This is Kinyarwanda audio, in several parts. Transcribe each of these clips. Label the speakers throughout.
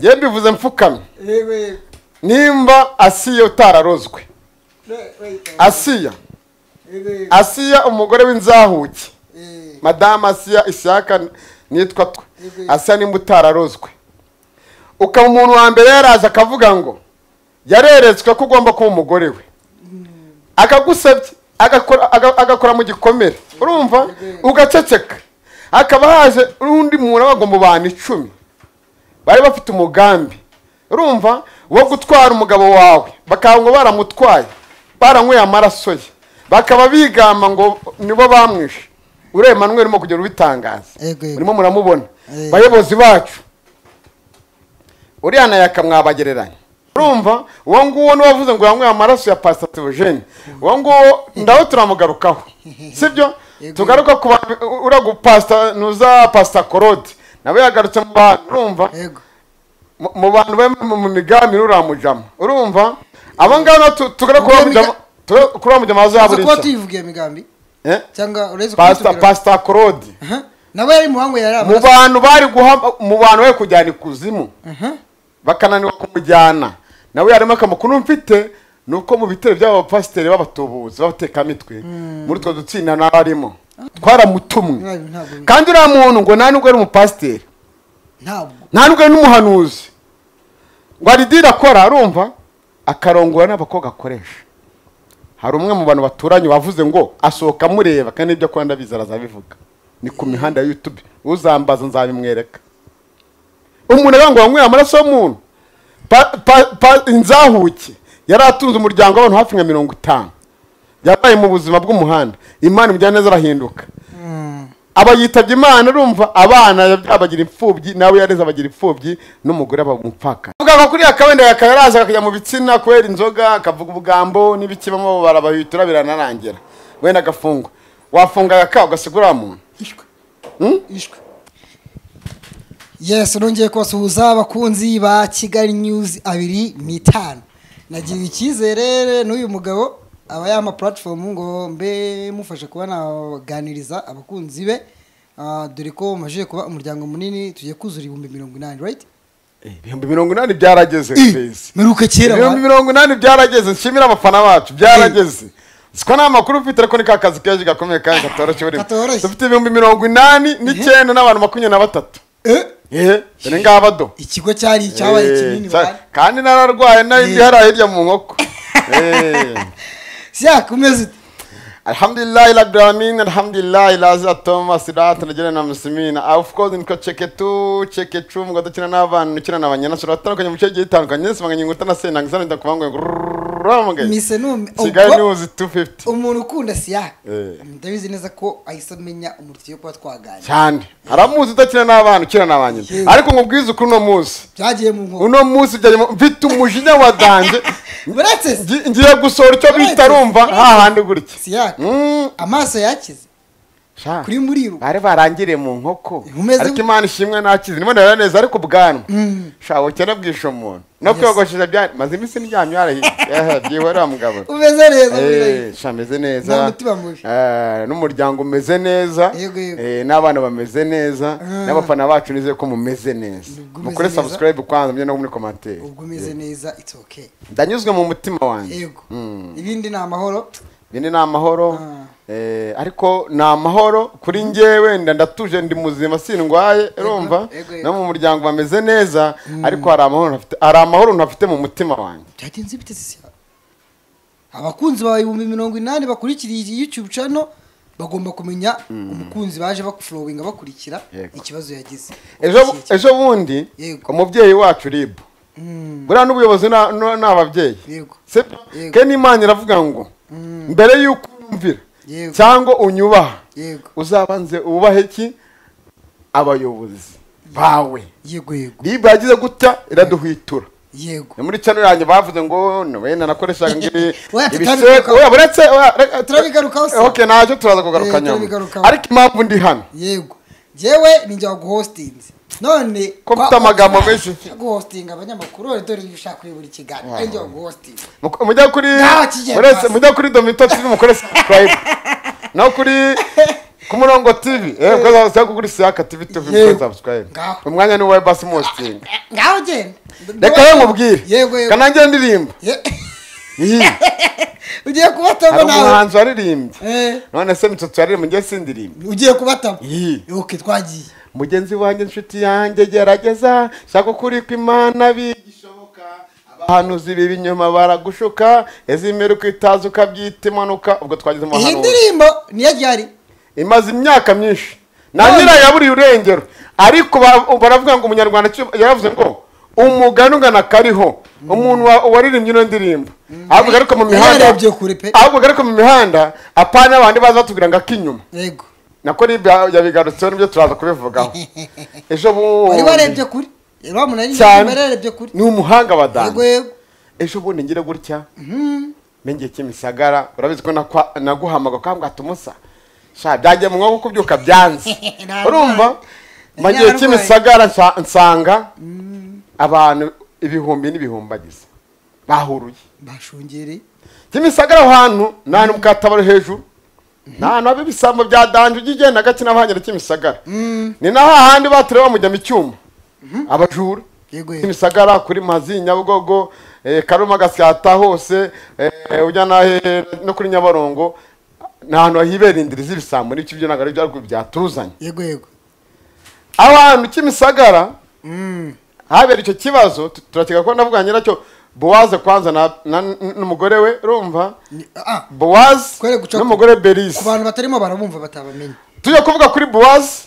Speaker 1: ye mbivuze mfukamye
Speaker 2: Eh, oui,
Speaker 1: nimba asiya utararozwe
Speaker 2: eh, oui, eh,
Speaker 1: asiya
Speaker 2: oui,
Speaker 1: asiya umugore w'inzahuke
Speaker 2: eh,
Speaker 1: madamu asiya ishyaka nitwa twe
Speaker 2: Mhm.
Speaker 1: asiya nimba utararozwe ukaba umuntu wa mbere yaraza akavuga ngo yareretswe ko ugomba kuba umugore we akagusebye agakora aga- agakora mu gikomere urumva
Speaker 2: Mhm.
Speaker 1: ugaceceka hakaba haje n'undi muntu avuga ngo mu bantu icumi bari bafite umugambi urumva wo gutwara umugabo wawe bakaba ngo baramutwaye baranyweye amaraso ye bakaba bigamba ngo nibo bamwishe ureba manuel urimo kugenda ubitangaza
Speaker 2: Yego, yego.
Speaker 1: urimo muramubona
Speaker 2: Yego.
Speaker 1: bayobozi bacu uriya na yaka mwabagereranya urumva uwo nguwo n'uwavuze ngo yanyweye amaraso ya pastor theogene uwo nguwo ndaho turamugarukaho sibyo
Speaker 2: Yego.
Speaker 1: tugaruka ku ba- uriya gupasita nuza pasita korode nawe yagarutse mu bantu urumva
Speaker 2: yego,
Speaker 1: mu- mu bantu bari mu- mu migambi n'uramujama urumva aba ngaba natu- tugere kuri uramujama tugere kuri uramujama
Speaker 2: Uza kuba
Speaker 1: hazaburishya
Speaker 2: tuyivugiye migambi
Speaker 1: Eh?
Speaker 2: cyangwa uretse kuba
Speaker 1: pasita
Speaker 2: tubwira-
Speaker 1: pasita korode
Speaker 2: Aha. nawe yari mu bango yari
Speaker 1: mu
Speaker 2: amaraso
Speaker 1: bantu bari guha mu bantu bari kujyana ikuzimu
Speaker 2: Aha.
Speaker 1: bakananirwa kumujyana nawe yarimo akamakuru mfite ni uko mu bitero by'aba bapasiteri b'abatubuzi b'abatekamitwe muri utwo dutsinda n'abarimo twaramutumwe
Speaker 2: Ntabwo- ntabwo-
Speaker 1: kandi uriya muntu ngo nta nubwo ari umupasiteri
Speaker 2: ntabwo
Speaker 1: nta nubwo ari n'umuhanuzi ngo aridiri akora arumva akarongora n'abakobwa akoresha hari umwe mu bantu baturanye wavuze ngo asohoka amureba kandi ibyo akora ndabizi arazabivuga ni ku mihanda ya yutube uzambaza nzabimwereka umuntu aravuga ngo wanyweye amaraso y'umuntu Pa- pa- pa- inzahuke yari atunze umuryango w'abantu hafi nka mirongo itanu yabaye mu buzima bw'umuhanda imana imujyana neza arahinduka
Speaker 2: Mm.
Speaker 1: aba yitabye imana urumva abana yab- abagira imfubyi nawe yareze abagira imfubyi n'umugore aba umupfaka avuga kuri ya kabenda yakaba yaraza akajya mu bitsina kubera inzoga akavuga ubugambo n'ibikibamo barabahitura biranarangira wenda agafungwa wafunga yaka ugasigura wa muntu
Speaker 2: ishwe ishwe yes nongeye kubasuhuza abakunzi ba kigali news abiri n'itanu nagiriwe icyizere n'uyu mugabo aba yampa puratifomu ngo mbe mufashe kuba naganiriza abakunzi be Ah, dore ko mumajije kuba umuryango munini tugiye kuzura ibihumbi mirongo inani right
Speaker 1: ibihumbi mirongo inani byarageze Mbese.
Speaker 2: meruka kera
Speaker 1: ibihumbi
Speaker 2: wa-
Speaker 1: mirongo inani byarageze nshimira abafana bacu byarageze siko nta makuru ufite ariko ni ka kazi kenshi gakomeye kandi katoroshye urimo
Speaker 2: Katoroshye.
Speaker 1: dufite ibihumbi mirongo inani n'icyenda n'abantu makumyabiri na batatu
Speaker 2: Eh,
Speaker 1: ehe dore ngaba do
Speaker 2: ikigo cyari icyabaye
Speaker 1: Eh,
Speaker 2: kinini
Speaker 1: sa-
Speaker 2: wa-
Speaker 1: kandi nararwaye
Speaker 2: Eh.
Speaker 1: n'ibihara hirya mu nkoko Eh,
Speaker 2: siya kumeze ute
Speaker 1: alhamdulillahi rabbil alamin alhamdulillahi lazira thomas rat nagera na muslimina Ah, of course niko cheke tu cheke tu mugwa dukina n'abantu dukina n'abanyana shora atandukanye mu cyo gihe itandukanye nese manganye nguta na sena ngizana nda kubangwe ramuge
Speaker 2: mise nume
Speaker 1: Kigali
Speaker 2: ubwo-
Speaker 1: news 250
Speaker 2: umuntu ukunda siya
Speaker 1: Eh.
Speaker 2: ndabizi neza ko ahise amenya umuntu tugiye kuba twaganira
Speaker 1: cyane aramuzi udakina n'abana ukina n'abanyina
Speaker 2: Yewe.
Speaker 1: ariko nkubwize ukuri uno munsi
Speaker 2: byagiye mu nkoko
Speaker 1: uno munsi byarimo mfite umujinya wa danje
Speaker 2: uretse
Speaker 1: Ngi- ngiye gusohora icyo bita rumva hahandi gutya
Speaker 2: siya
Speaker 1: Mm.
Speaker 2: amaso yakize
Speaker 1: Sha,
Speaker 2: kuri muriru
Speaker 1: bari barangiriye mu nkoko
Speaker 2: Umeze-
Speaker 1: ariko imana ishimwe nakize nibona rero neza ariko ubwanwa
Speaker 2: Mm.
Speaker 1: sha ukena bwisha umuntu no
Speaker 2: Yes.
Speaker 1: kwiyogoshesha bya maze iminsi ndyamye warahitse byihorera mugabo
Speaker 2: umeze neza muri
Speaker 1: Eh,
Speaker 2: rayiro.
Speaker 1: sha ameze
Speaker 2: Nta
Speaker 1: neza
Speaker 2: mutima mubi.
Speaker 1: Eh, n'umuryango umeze neza
Speaker 2: Yego, yego.
Speaker 1: Eh, n'abana bameze neza
Speaker 2: Ah.
Speaker 1: n'abafana bacu nizeye ko mumeze neza
Speaker 2: Ubwo umeze
Speaker 1: mukore
Speaker 2: neza.
Speaker 1: subscribe kwanza mujye no muri commentaire
Speaker 2: ubwo umeze neza it's okay
Speaker 1: ndanyuzwe mu mutima wanjye
Speaker 2: yego
Speaker 1: Mm.
Speaker 2: ibindi ni amahoro
Speaker 1: bine ni amahoro
Speaker 2: Ah.
Speaker 1: eh, ariko ni amahoro kuri ngewe nda ndatuje ndi muzima sindwaye urumva
Speaker 2: yego,
Speaker 1: no
Speaker 2: yego.
Speaker 1: mu muryango bameze neza ariko hari amahoro ntafite hari amahoro ntafite mu mutima wanjye
Speaker 2: byagenze bite siya abakunzi bawe ibihumbi mirongo inani bakurikiriye iyi youtube channel bagomba kumenya umukunzi baje bakufurowinga bakurikira
Speaker 1: Yego.
Speaker 2: ikibazo yagize
Speaker 1: ejo ejo bundi
Speaker 2: Yego.
Speaker 1: umubyeyi wacu ribu
Speaker 2: Mm,
Speaker 1: buriya n'ubuyobozi na- na- ni ababyeyi
Speaker 2: yego
Speaker 1: sibyo
Speaker 2: Yego.
Speaker 1: kandi imana iravuga ngo mbere y'uko unyumvira
Speaker 2: Yego.
Speaker 1: cyangwa unyubaha
Speaker 2: yego
Speaker 1: uzabanze ubahe iki abayobozi bawe
Speaker 2: yego yego
Speaker 1: ribu yagize gutya iraduhwitura
Speaker 2: yego
Speaker 1: ni muri cano yanjye bavuze ngo wenda nakoreshaga ngibi
Speaker 2: Oya,
Speaker 1: ibiseko
Speaker 2: turabigarukaho.
Speaker 1: oya buretse oya, reka-
Speaker 2: Turabigarukaho se.
Speaker 1: ok nacyo turaza kugaruka
Speaker 2: Eh,
Speaker 1: nyuma
Speaker 2: turabigarukaho.
Speaker 1: ariko impamvu ndi hano
Speaker 2: yego jewe ninjye waguhostinze none
Speaker 1: Ko mfite amagambo menshi.
Speaker 2: guhostinga abanyamakuru dore dore ushaka kuyobora ikiganiro ari njye waguhostinga
Speaker 1: Mu- mujya kuri
Speaker 2: Ntaho kigera
Speaker 1: buretse
Speaker 2: rwose.
Speaker 1: mujya kuri domito tv mukore subscribe no kuri ku murongo tv eee ko zaba kugura isiyaka tv tuvi
Speaker 2: Yego.
Speaker 1: muri sabusikarayibu
Speaker 2: Ngaho.
Speaker 1: umwanya ni uwa basi mositingi
Speaker 2: ngaho genda
Speaker 1: reka we nkubwire
Speaker 2: yego yego
Speaker 1: kanangira ndirimba
Speaker 2: Ye-
Speaker 1: iyi
Speaker 2: ugiye kubatamo
Speaker 1: hari
Speaker 2: nawe
Speaker 1: umuhanzi waririmbye
Speaker 2: Eh,
Speaker 1: none se mitsotsi waririmbye njye sindirimba
Speaker 2: ugiye kubatamo
Speaker 1: iyi
Speaker 2: ok twagiye
Speaker 1: mugenzi wanjye inshuti yanjye gerageza shaka ukuri kw'imana bigishoboka abahanuzi b'ibinyoma baragushuka ezimere ukitaza ukabyita impanuka ubwo twagize
Speaker 2: iyi
Speaker 1: umuhanuzi
Speaker 2: ndirimbo niyo ryari
Speaker 1: imaze imyaka myinshi na
Speaker 2: None-
Speaker 1: nyirayo yaburiye urengero ariko ba- baravuga ngo umunyarwanda cyo- yaravuze ngo umugani ugana kariho umuntu wa- waririmbye ino ndirimbo ahubwo ariko mu mihanda
Speaker 2: yarebye kure pe
Speaker 1: ahubwo ariko mu mihanda apana abandi baza batubwira ngo ak'inyuma
Speaker 2: yego
Speaker 1: nako n'ibya yabigarutseho nibyo turaza kubivugaho ejo
Speaker 2: wari
Speaker 1: bundi
Speaker 2: warebye kure rero umuntu ari
Speaker 1: cyane
Speaker 2: yarebye kure
Speaker 1: ni umuhanga
Speaker 2: yego
Speaker 1: badani
Speaker 2: yego
Speaker 1: ejo bundi ngira gutya n'igihe cy'imisagara urabizi ko nakwa- naguhamaga kwa mbwa tumusa sha byagiye mu mwaka kubyuka byanze
Speaker 2: Narwaye.
Speaker 1: urumva mu gihe
Speaker 2: Narwaye.
Speaker 1: cy'imisagara nsa- nsanga abantu ibihumbi n'ibihumbi bagize bahuruye
Speaker 2: bashungereye
Speaker 1: kimisagara aho hantu ni ahantu mu katabaro hejuru ni ahantu haba ibisambo bya danje ujya ugenda gake n'abahanyara kimisagara ni na hahandi baturewe bamujyamo icyuma abajura
Speaker 2: Yego, yego.
Speaker 1: kimisagara kuri mazi nyabugogo eh, karuma gasyata hose eh, ujya n'ahe- no kuri nyabarongo ni ahantu hibera indiri z'ibisambo n'ibyo byo ntabwo ari byo ariko byatuzanye
Speaker 2: yego yego
Speaker 1: aho hantu kimisagara
Speaker 2: Mm.
Speaker 1: habera icyo kibazo tu- turakeka ko navuga nyiracyo bowaze kwanza na- na- n'umugore we urumva
Speaker 2: Ni- ah,
Speaker 1: bowazi
Speaker 2: Twere guca
Speaker 1: n'umugore
Speaker 2: ku
Speaker 1: berize
Speaker 2: bantu batarimo barabumva batabamenya
Speaker 1: tujya kuvuga kuri bowazi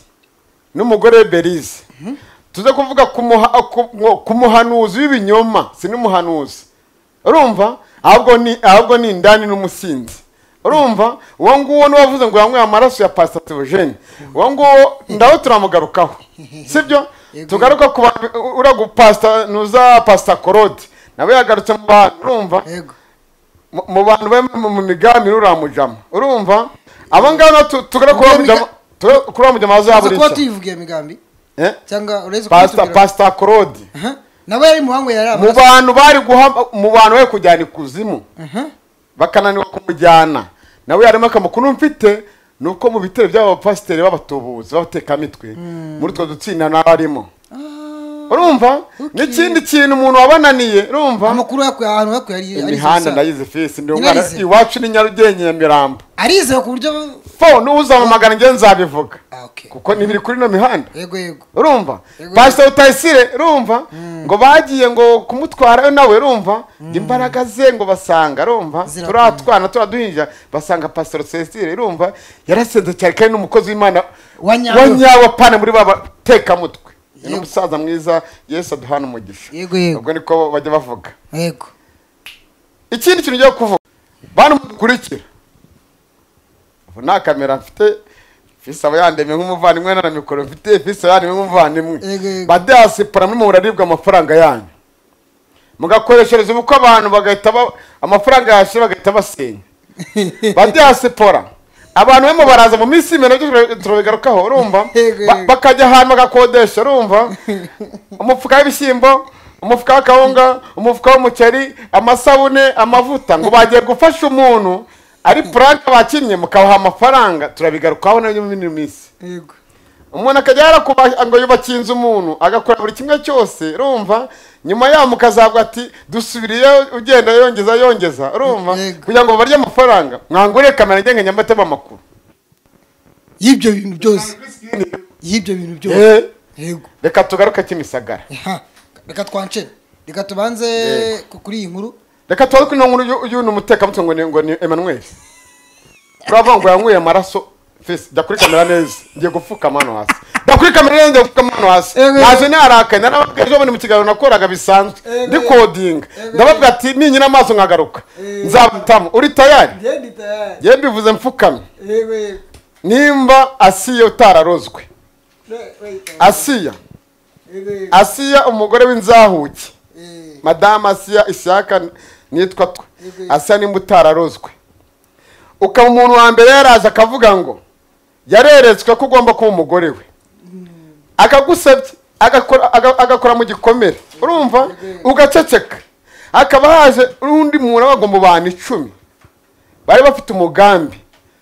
Speaker 1: n'umugore berize tuze kuvuga ku muha- ku- ku muhanuzi w'ibinyoma si n'umuhanuzi urumva ahubwo ni ahubwo ni indani n'umusinzi urumva uwo nguwo niwe wavuze ngo yanyweye amaraso ya pasita teogene uwo nguwo ndaho turamugarukaho sibyo
Speaker 2: Yego.
Speaker 1: tugaruka ku bantu uriya gupasita nuza pasita korode nawe yagarutse mu bantu urumva
Speaker 2: yego
Speaker 1: mu- mu bantu bari mu- mu migambi n'uramujama urumva aba ngaba na tu- tugere kuri uramujama tugere kuri uramujama
Speaker 2: uza kuba
Speaker 1: bazaburica
Speaker 2: tuyivugiye migambi
Speaker 1: Eh?
Speaker 2: cyangwa uretse
Speaker 1: pasita pasita korodi
Speaker 2: Aha, nawe yari muhango yari
Speaker 1: mu
Speaker 2: amaraso
Speaker 1: bantu bari guha mu bantu bari kujyana ikuzimu
Speaker 2: Aha,
Speaker 1: bakananirwa kumujyana nawe yarimo akamakuru mfite ni uko mu bitero by'aba bapasiteri b'abatubuzi b'abatekamitwe muri utwo dutsinda nawe arimo urumva
Speaker 2: Okay.
Speaker 1: n'ikindi kintu umuntu wabananiye urumva
Speaker 2: amakuru yakuye ahantu yakuye ari ari
Speaker 1: imihanda
Speaker 2: gusa.
Speaker 1: ndayizi fisi ndi
Speaker 2: Nyine
Speaker 1: umwana
Speaker 2: arize.
Speaker 1: iwacu ni nyarugenge nyamirambo
Speaker 2: arizewe ku buryo
Speaker 1: fo n'uzampamagara njye nzabivuga
Speaker 2: Ah, okay.
Speaker 1: kuko ni biri kuri ino mihanda
Speaker 2: yego yego
Speaker 1: urumva
Speaker 2: Yego.
Speaker 1: pasita utayisire urumva ngo bagiye ngo kumutwarayo nawe urumva imbaraga ze ngo basanga urumva
Speaker 2: Zirakomeye.
Speaker 1: turatwana turaduhinja basanga pasita cestire urumva yarasenze cyane kandi n'umukozi w'imana
Speaker 2: Wa nyawe.
Speaker 1: nyawe apana muri ba batekamutwe ni
Speaker 2: Yego.
Speaker 1: umusaza mwiza yesu aduhana umugisha
Speaker 2: Yego, yego.
Speaker 1: ubwo niko bajya bavuga
Speaker 2: yego
Speaker 1: ikindi kintu ugiye kuvuga bantu mukurikira ubu nta kamera mfite fisi aba yandemye nk'umuvandimwe na mikoro mfite fisi aba yandemye nk'umuvandimwe
Speaker 2: Yego, yego.
Speaker 1: badiyasipora murimo muraribwa amafaranga yanyu mugakoreshereza ubukwe abantu bagahita ba- amafaranga yashe bagahita basenya badiyasipora abantu bemo baraza mu minsi y'imena byo turabigarukaho urumva
Speaker 2: Yego,
Speaker 1: Ba-
Speaker 2: yego.
Speaker 1: bakajya ahantu bagakodesha urumva umufuka w'ibishyimbo umufuka w'akawunga umufuka w'umuceri amasabune amavuta ngo bagiye gufasha umuntu ari puranke bakinnye mukabaha amafaranga turabigarukaho nabyo muri ino minsi
Speaker 2: yego
Speaker 1: umuntu akajya yarakuba ngo yubakiye inzu umuntu agakora buri kimwe cyose urumva nyuma yaho mukazavuga ati dusubiriye ugenda yongeza yongeza urumva
Speaker 2: Yego.
Speaker 1: kugira ngo barye amafaranga mwangure kamera ngenge nyambatema amakuru
Speaker 2: y'ibyo bintu byose y'ibyo bintu byose
Speaker 1: Eh,
Speaker 2: yego
Speaker 1: reka tugaruke kimisagara
Speaker 2: Aha, reka twancene reka tubanze
Speaker 1: Yego.
Speaker 2: ku- kuri iyi nkuru
Speaker 1: reka tubaze kuri ino nkuru y'u- y'uno mutekamutwe ngo ni ngo ni emmanuel turavuga ngo yanyweye amaraso fesi jya kuri kamera neza ngiye gupfukama hano hasi jya kuri kamera neza ngiye gupfukama hano hasi
Speaker 2: Yego.
Speaker 1: naje narakaye narababwira ejo bundi mu kiganiro nakoraga bisanzwe
Speaker 2: Yego.
Speaker 1: ndi kodinga
Speaker 2: Yego.
Speaker 1: ndababwira ati ninyina amaso nkagaruka
Speaker 2: Yego.
Speaker 1: nzabitamo uri tayari
Speaker 2: ngende tayari
Speaker 1: yewe mbivuze mfukamye
Speaker 2: yego yego
Speaker 1: nimba asiya utararozwe asiya
Speaker 2: yego yego
Speaker 1: asiya umugore w'inzahuke
Speaker 2: Eh,
Speaker 1: madamu asiya ishyaka nitwa twe
Speaker 2: Yego.
Speaker 1: asa nimba utararozwe ukaba umuntu wa mbere yaraje akavuga ngo yareretswe ko ugomba kuba umugore we akagusebye agakora aga- agakora mu gikomere urumva
Speaker 2: Yego.
Speaker 1: ugaceceka hakaba haje undi muntu abagwa mu bantu icumi bari bafite umugambi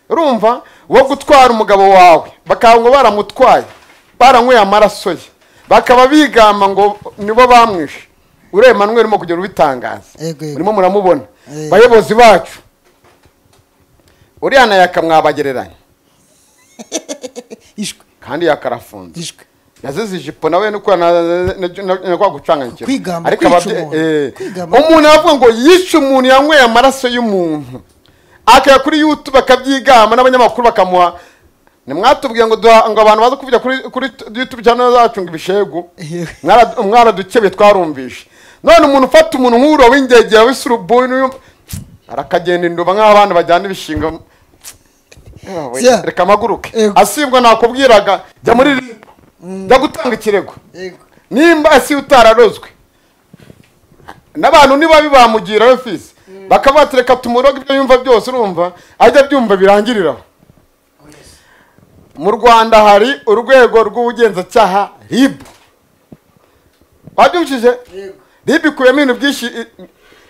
Speaker 1: urumva wo gutwara umugabo wawe bakaba ngo baramutwaye baranyweye amaraso ye bakaba bigamba ngo nibo bamwishe ureba manuel urimo kugenda ubitangaza
Speaker 2: Yego, yego.
Speaker 1: murimo muramubona
Speaker 2: Yego.
Speaker 1: bayobozi bacu uriya na yaka mwabagereranya
Speaker 2: ishwe
Speaker 1: kandi yaka arafunze
Speaker 2: ishwe
Speaker 1: yazize ijipo nawe nuko na- na- na- na kwa gucanganyikira
Speaker 2: Kwigamba,
Speaker 1: ariko
Speaker 2: kwica
Speaker 1: ababye-
Speaker 2: umuntu.
Speaker 1: eh,
Speaker 2: Kwigamba.
Speaker 1: umuntu aravuga ngo yice umuntu yanyweye amaraso y'umuntu akajya kuri youtube akabyigamba n'abanyamakuru bakamuha nimwatubwiye ngo duha- ngo abantu baze kuvugira kuri kuri youtube cyane zacu ngo ibishegu
Speaker 2: Yewe.
Speaker 1: Mwara- mwaradukebe twarumvishe none umuntu ufata umuntu nk'uriya w'ingegera w'isurubuni uyu- arakagenda induba nk'aho abana bajyana ibishinga Ewe,
Speaker 2: Zia.
Speaker 1: reka amaguruke
Speaker 2: Ego.
Speaker 1: asibwa nakubwiraga jya muri ribu jya gutanga ikirego
Speaker 2: yego
Speaker 1: nimba asi utararozwe n'abantu nibabi bamugirayo fisi bakabatereka tumuroga ibyo yumva byose urumva ajya abyumva birangiriraho mu rwanda hari urwego rw'ubugenzacyaha ribu wabyumvishije
Speaker 2: Yego.
Speaker 1: ribu ikubiyemo ibintu byinshi i-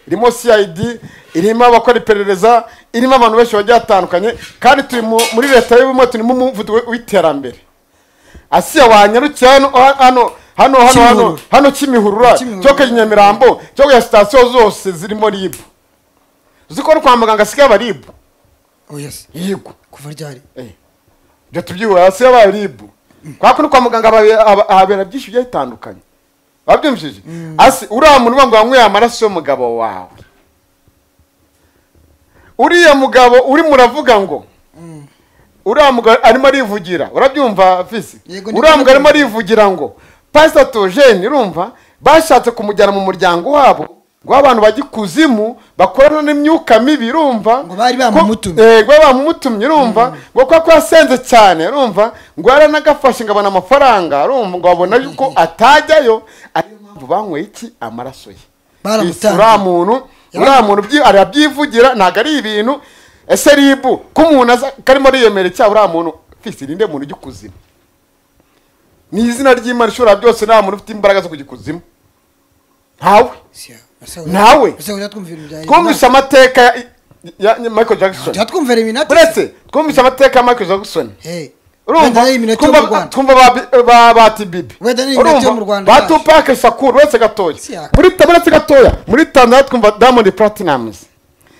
Speaker 1: irimo cid irimo abakora iperereza irimo abantu benshi bagiye batandukanye kandi turi mu- muri leta y'ubumwe turi mu muvuduko w'iterambere asiya wanyarukiye hano hano hano hano hano
Speaker 2: Kimihurura.
Speaker 1: hano kimihurura cyo
Speaker 2: Kimihurura.
Speaker 1: ku nyamirambo cyo ku ya sitasiyo zose zirimo ribu uzi ko no kwa muganga asigaye aba ribu
Speaker 2: oyesi
Speaker 1: yego
Speaker 2: kuva ryari
Speaker 1: Eh. ibyo tubyihura hasi yabaye ribu kubera ko no kwa muganga haba- haba- habera byinshi bigiye bitandukanye wabyumvishije asi uriya muntu uvuga ngo wanyweye amaraso y'umugabo wawe uriya mugabo urimo uravuga ngo uriya mugabo arimo arivugira urabyumva visi
Speaker 2: Yego, ndikundi-
Speaker 1: uriya mugabo arimo arivugira ngo pasita tojeni urumva bashatse kumujyana mu muryango wabo ngo abantu bajya ikuzimu bakorana n'imyuka mibi urumva
Speaker 2: Ngo bari bamumutumye.
Speaker 1: Ko- eh, ngo bari bamumutumye urumva ngo kuko ko yasenze cyane urumva ngo yaranagafashe ngo abona amafaranga urumva ngo babona yuko atajyayo ariyo mpamvu banyweye iki amaraso ye
Speaker 2: Baramutangiye.
Speaker 1: uriya muntu uriya muntu byi- arabyivugira ntabwo ari ibintu ese ribu ko umuntu aza karimo ariyemera icyaha uriya muntu fisi ninde muntu ujya ikuzimu ni izina ry'imana ishobora byose nta muntu ufite imbaraga zo kujya ikuzimu ntawe Nawe. twumvise
Speaker 2: twumvise
Speaker 1: amateka ya, ya, ya michael jackson
Speaker 2: twumvira iminota
Speaker 1: uretse twumvise amateka ya michael jackson
Speaker 2: Hey.
Speaker 1: urumva
Speaker 2: Wenda ari iminota yo mu
Speaker 1: twumva
Speaker 2: Rwanda.
Speaker 1: twumva ba Bi- ba bati bibi
Speaker 2: Wenda ni iminota yo mu Rwanda yaje.
Speaker 1: batupake sakuru uretse gatoya
Speaker 2: Si yaka.
Speaker 1: muri ta- uretse gatoya muri tanzania twumva diamond platinums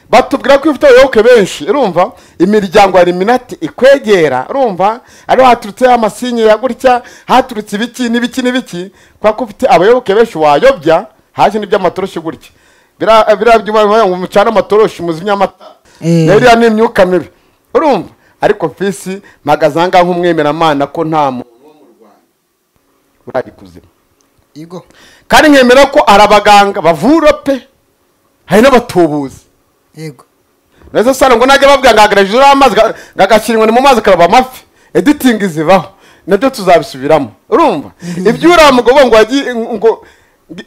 Speaker 1: batubwira ko ifite abayoboke benshi urumva imiryango ya iminati ikwegera urumva ariho haturutseho amasinye ya gutya haturutse ibiki n'ibiki n'ibiki kubera ko ufite abayoboke benshi wayobya haje n'iby'amatoroshi gutya biriya biriya byuma bivuga ngo mucane amatoroshi muzimye amata
Speaker 2: Eh.
Speaker 1: rero iriya ni imyuka mibi urumva ariko fisi mpagaze ahangaha nk'umwemeramana ko nta muntu wo mu rwanda urajya ikuzimu
Speaker 2: Yego.
Speaker 1: kandi nkemera ko ari abaganga bavura pe hari n'abatubuzi
Speaker 2: Yego.
Speaker 1: neza sana ngo najya babwira ngo hagaragije uriya mazi ga- ngo agashyira inkoni mu mazi karaba amafi editingi zivaho nabyo tuzabisubiramo urumva ibyo uriya mugabo ngo yagiye ngo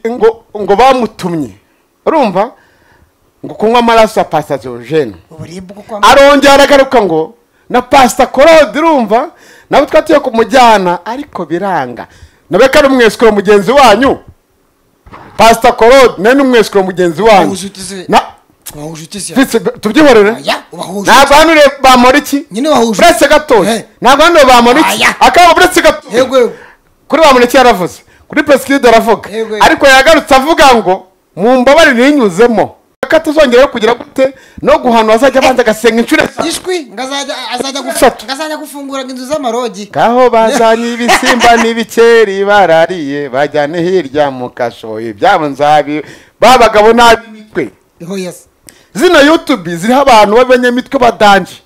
Speaker 1: ngo ngo bamutumye urumva ngo kunywa amaraso ya pasitajogene
Speaker 2: uburibwe uko kwambara
Speaker 1: arongera aragaruka ngo na pasita korode urumva nawe twatuye kumujyana ariko biranga nawe ko ari umwesikoro mugenzi wanyu pasita korode nawe ni umwesikoro mugenzi wanyu
Speaker 2: Ubucuti se.
Speaker 1: Na-
Speaker 2: wahuje se
Speaker 1: Fitz, tubyihorere
Speaker 2: Oya, ubahuje.
Speaker 1: ntabwo hano rero bamora iki
Speaker 2: nyine wahuje
Speaker 1: buretse gatoya
Speaker 2: Eh.
Speaker 1: ntabwo hano bamora iki
Speaker 2: Oya.
Speaker 1: akaba buretse gatoya
Speaker 2: Yego, yego.
Speaker 1: kuri bamuneke yaravuze kuri pesikide aravuga
Speaker 2: Yego, yego.
Speaker 1: ariko yagarutse avuga ngo mu mbabare ninyuzemo ko atazongeraho kugira gute no guhanwa azajya abanza agasenga inshuro eshatu
Speaker 2: ishwi ngo azajya azajya
Speaker 1: Eshatu.
Speaker 2: guf- ngo azajya gufungura inzu z'amarogi
Speaker 1: kaho bazanye ibisimba n'ibikeri barariye bajyane hirya mu kashoyi ibyabo nzabi babagabo n'ab'imitwe
Speaker 2: oh yes
Speaker 1: zino youtube ziriho abantu b'abanyamitwe badanje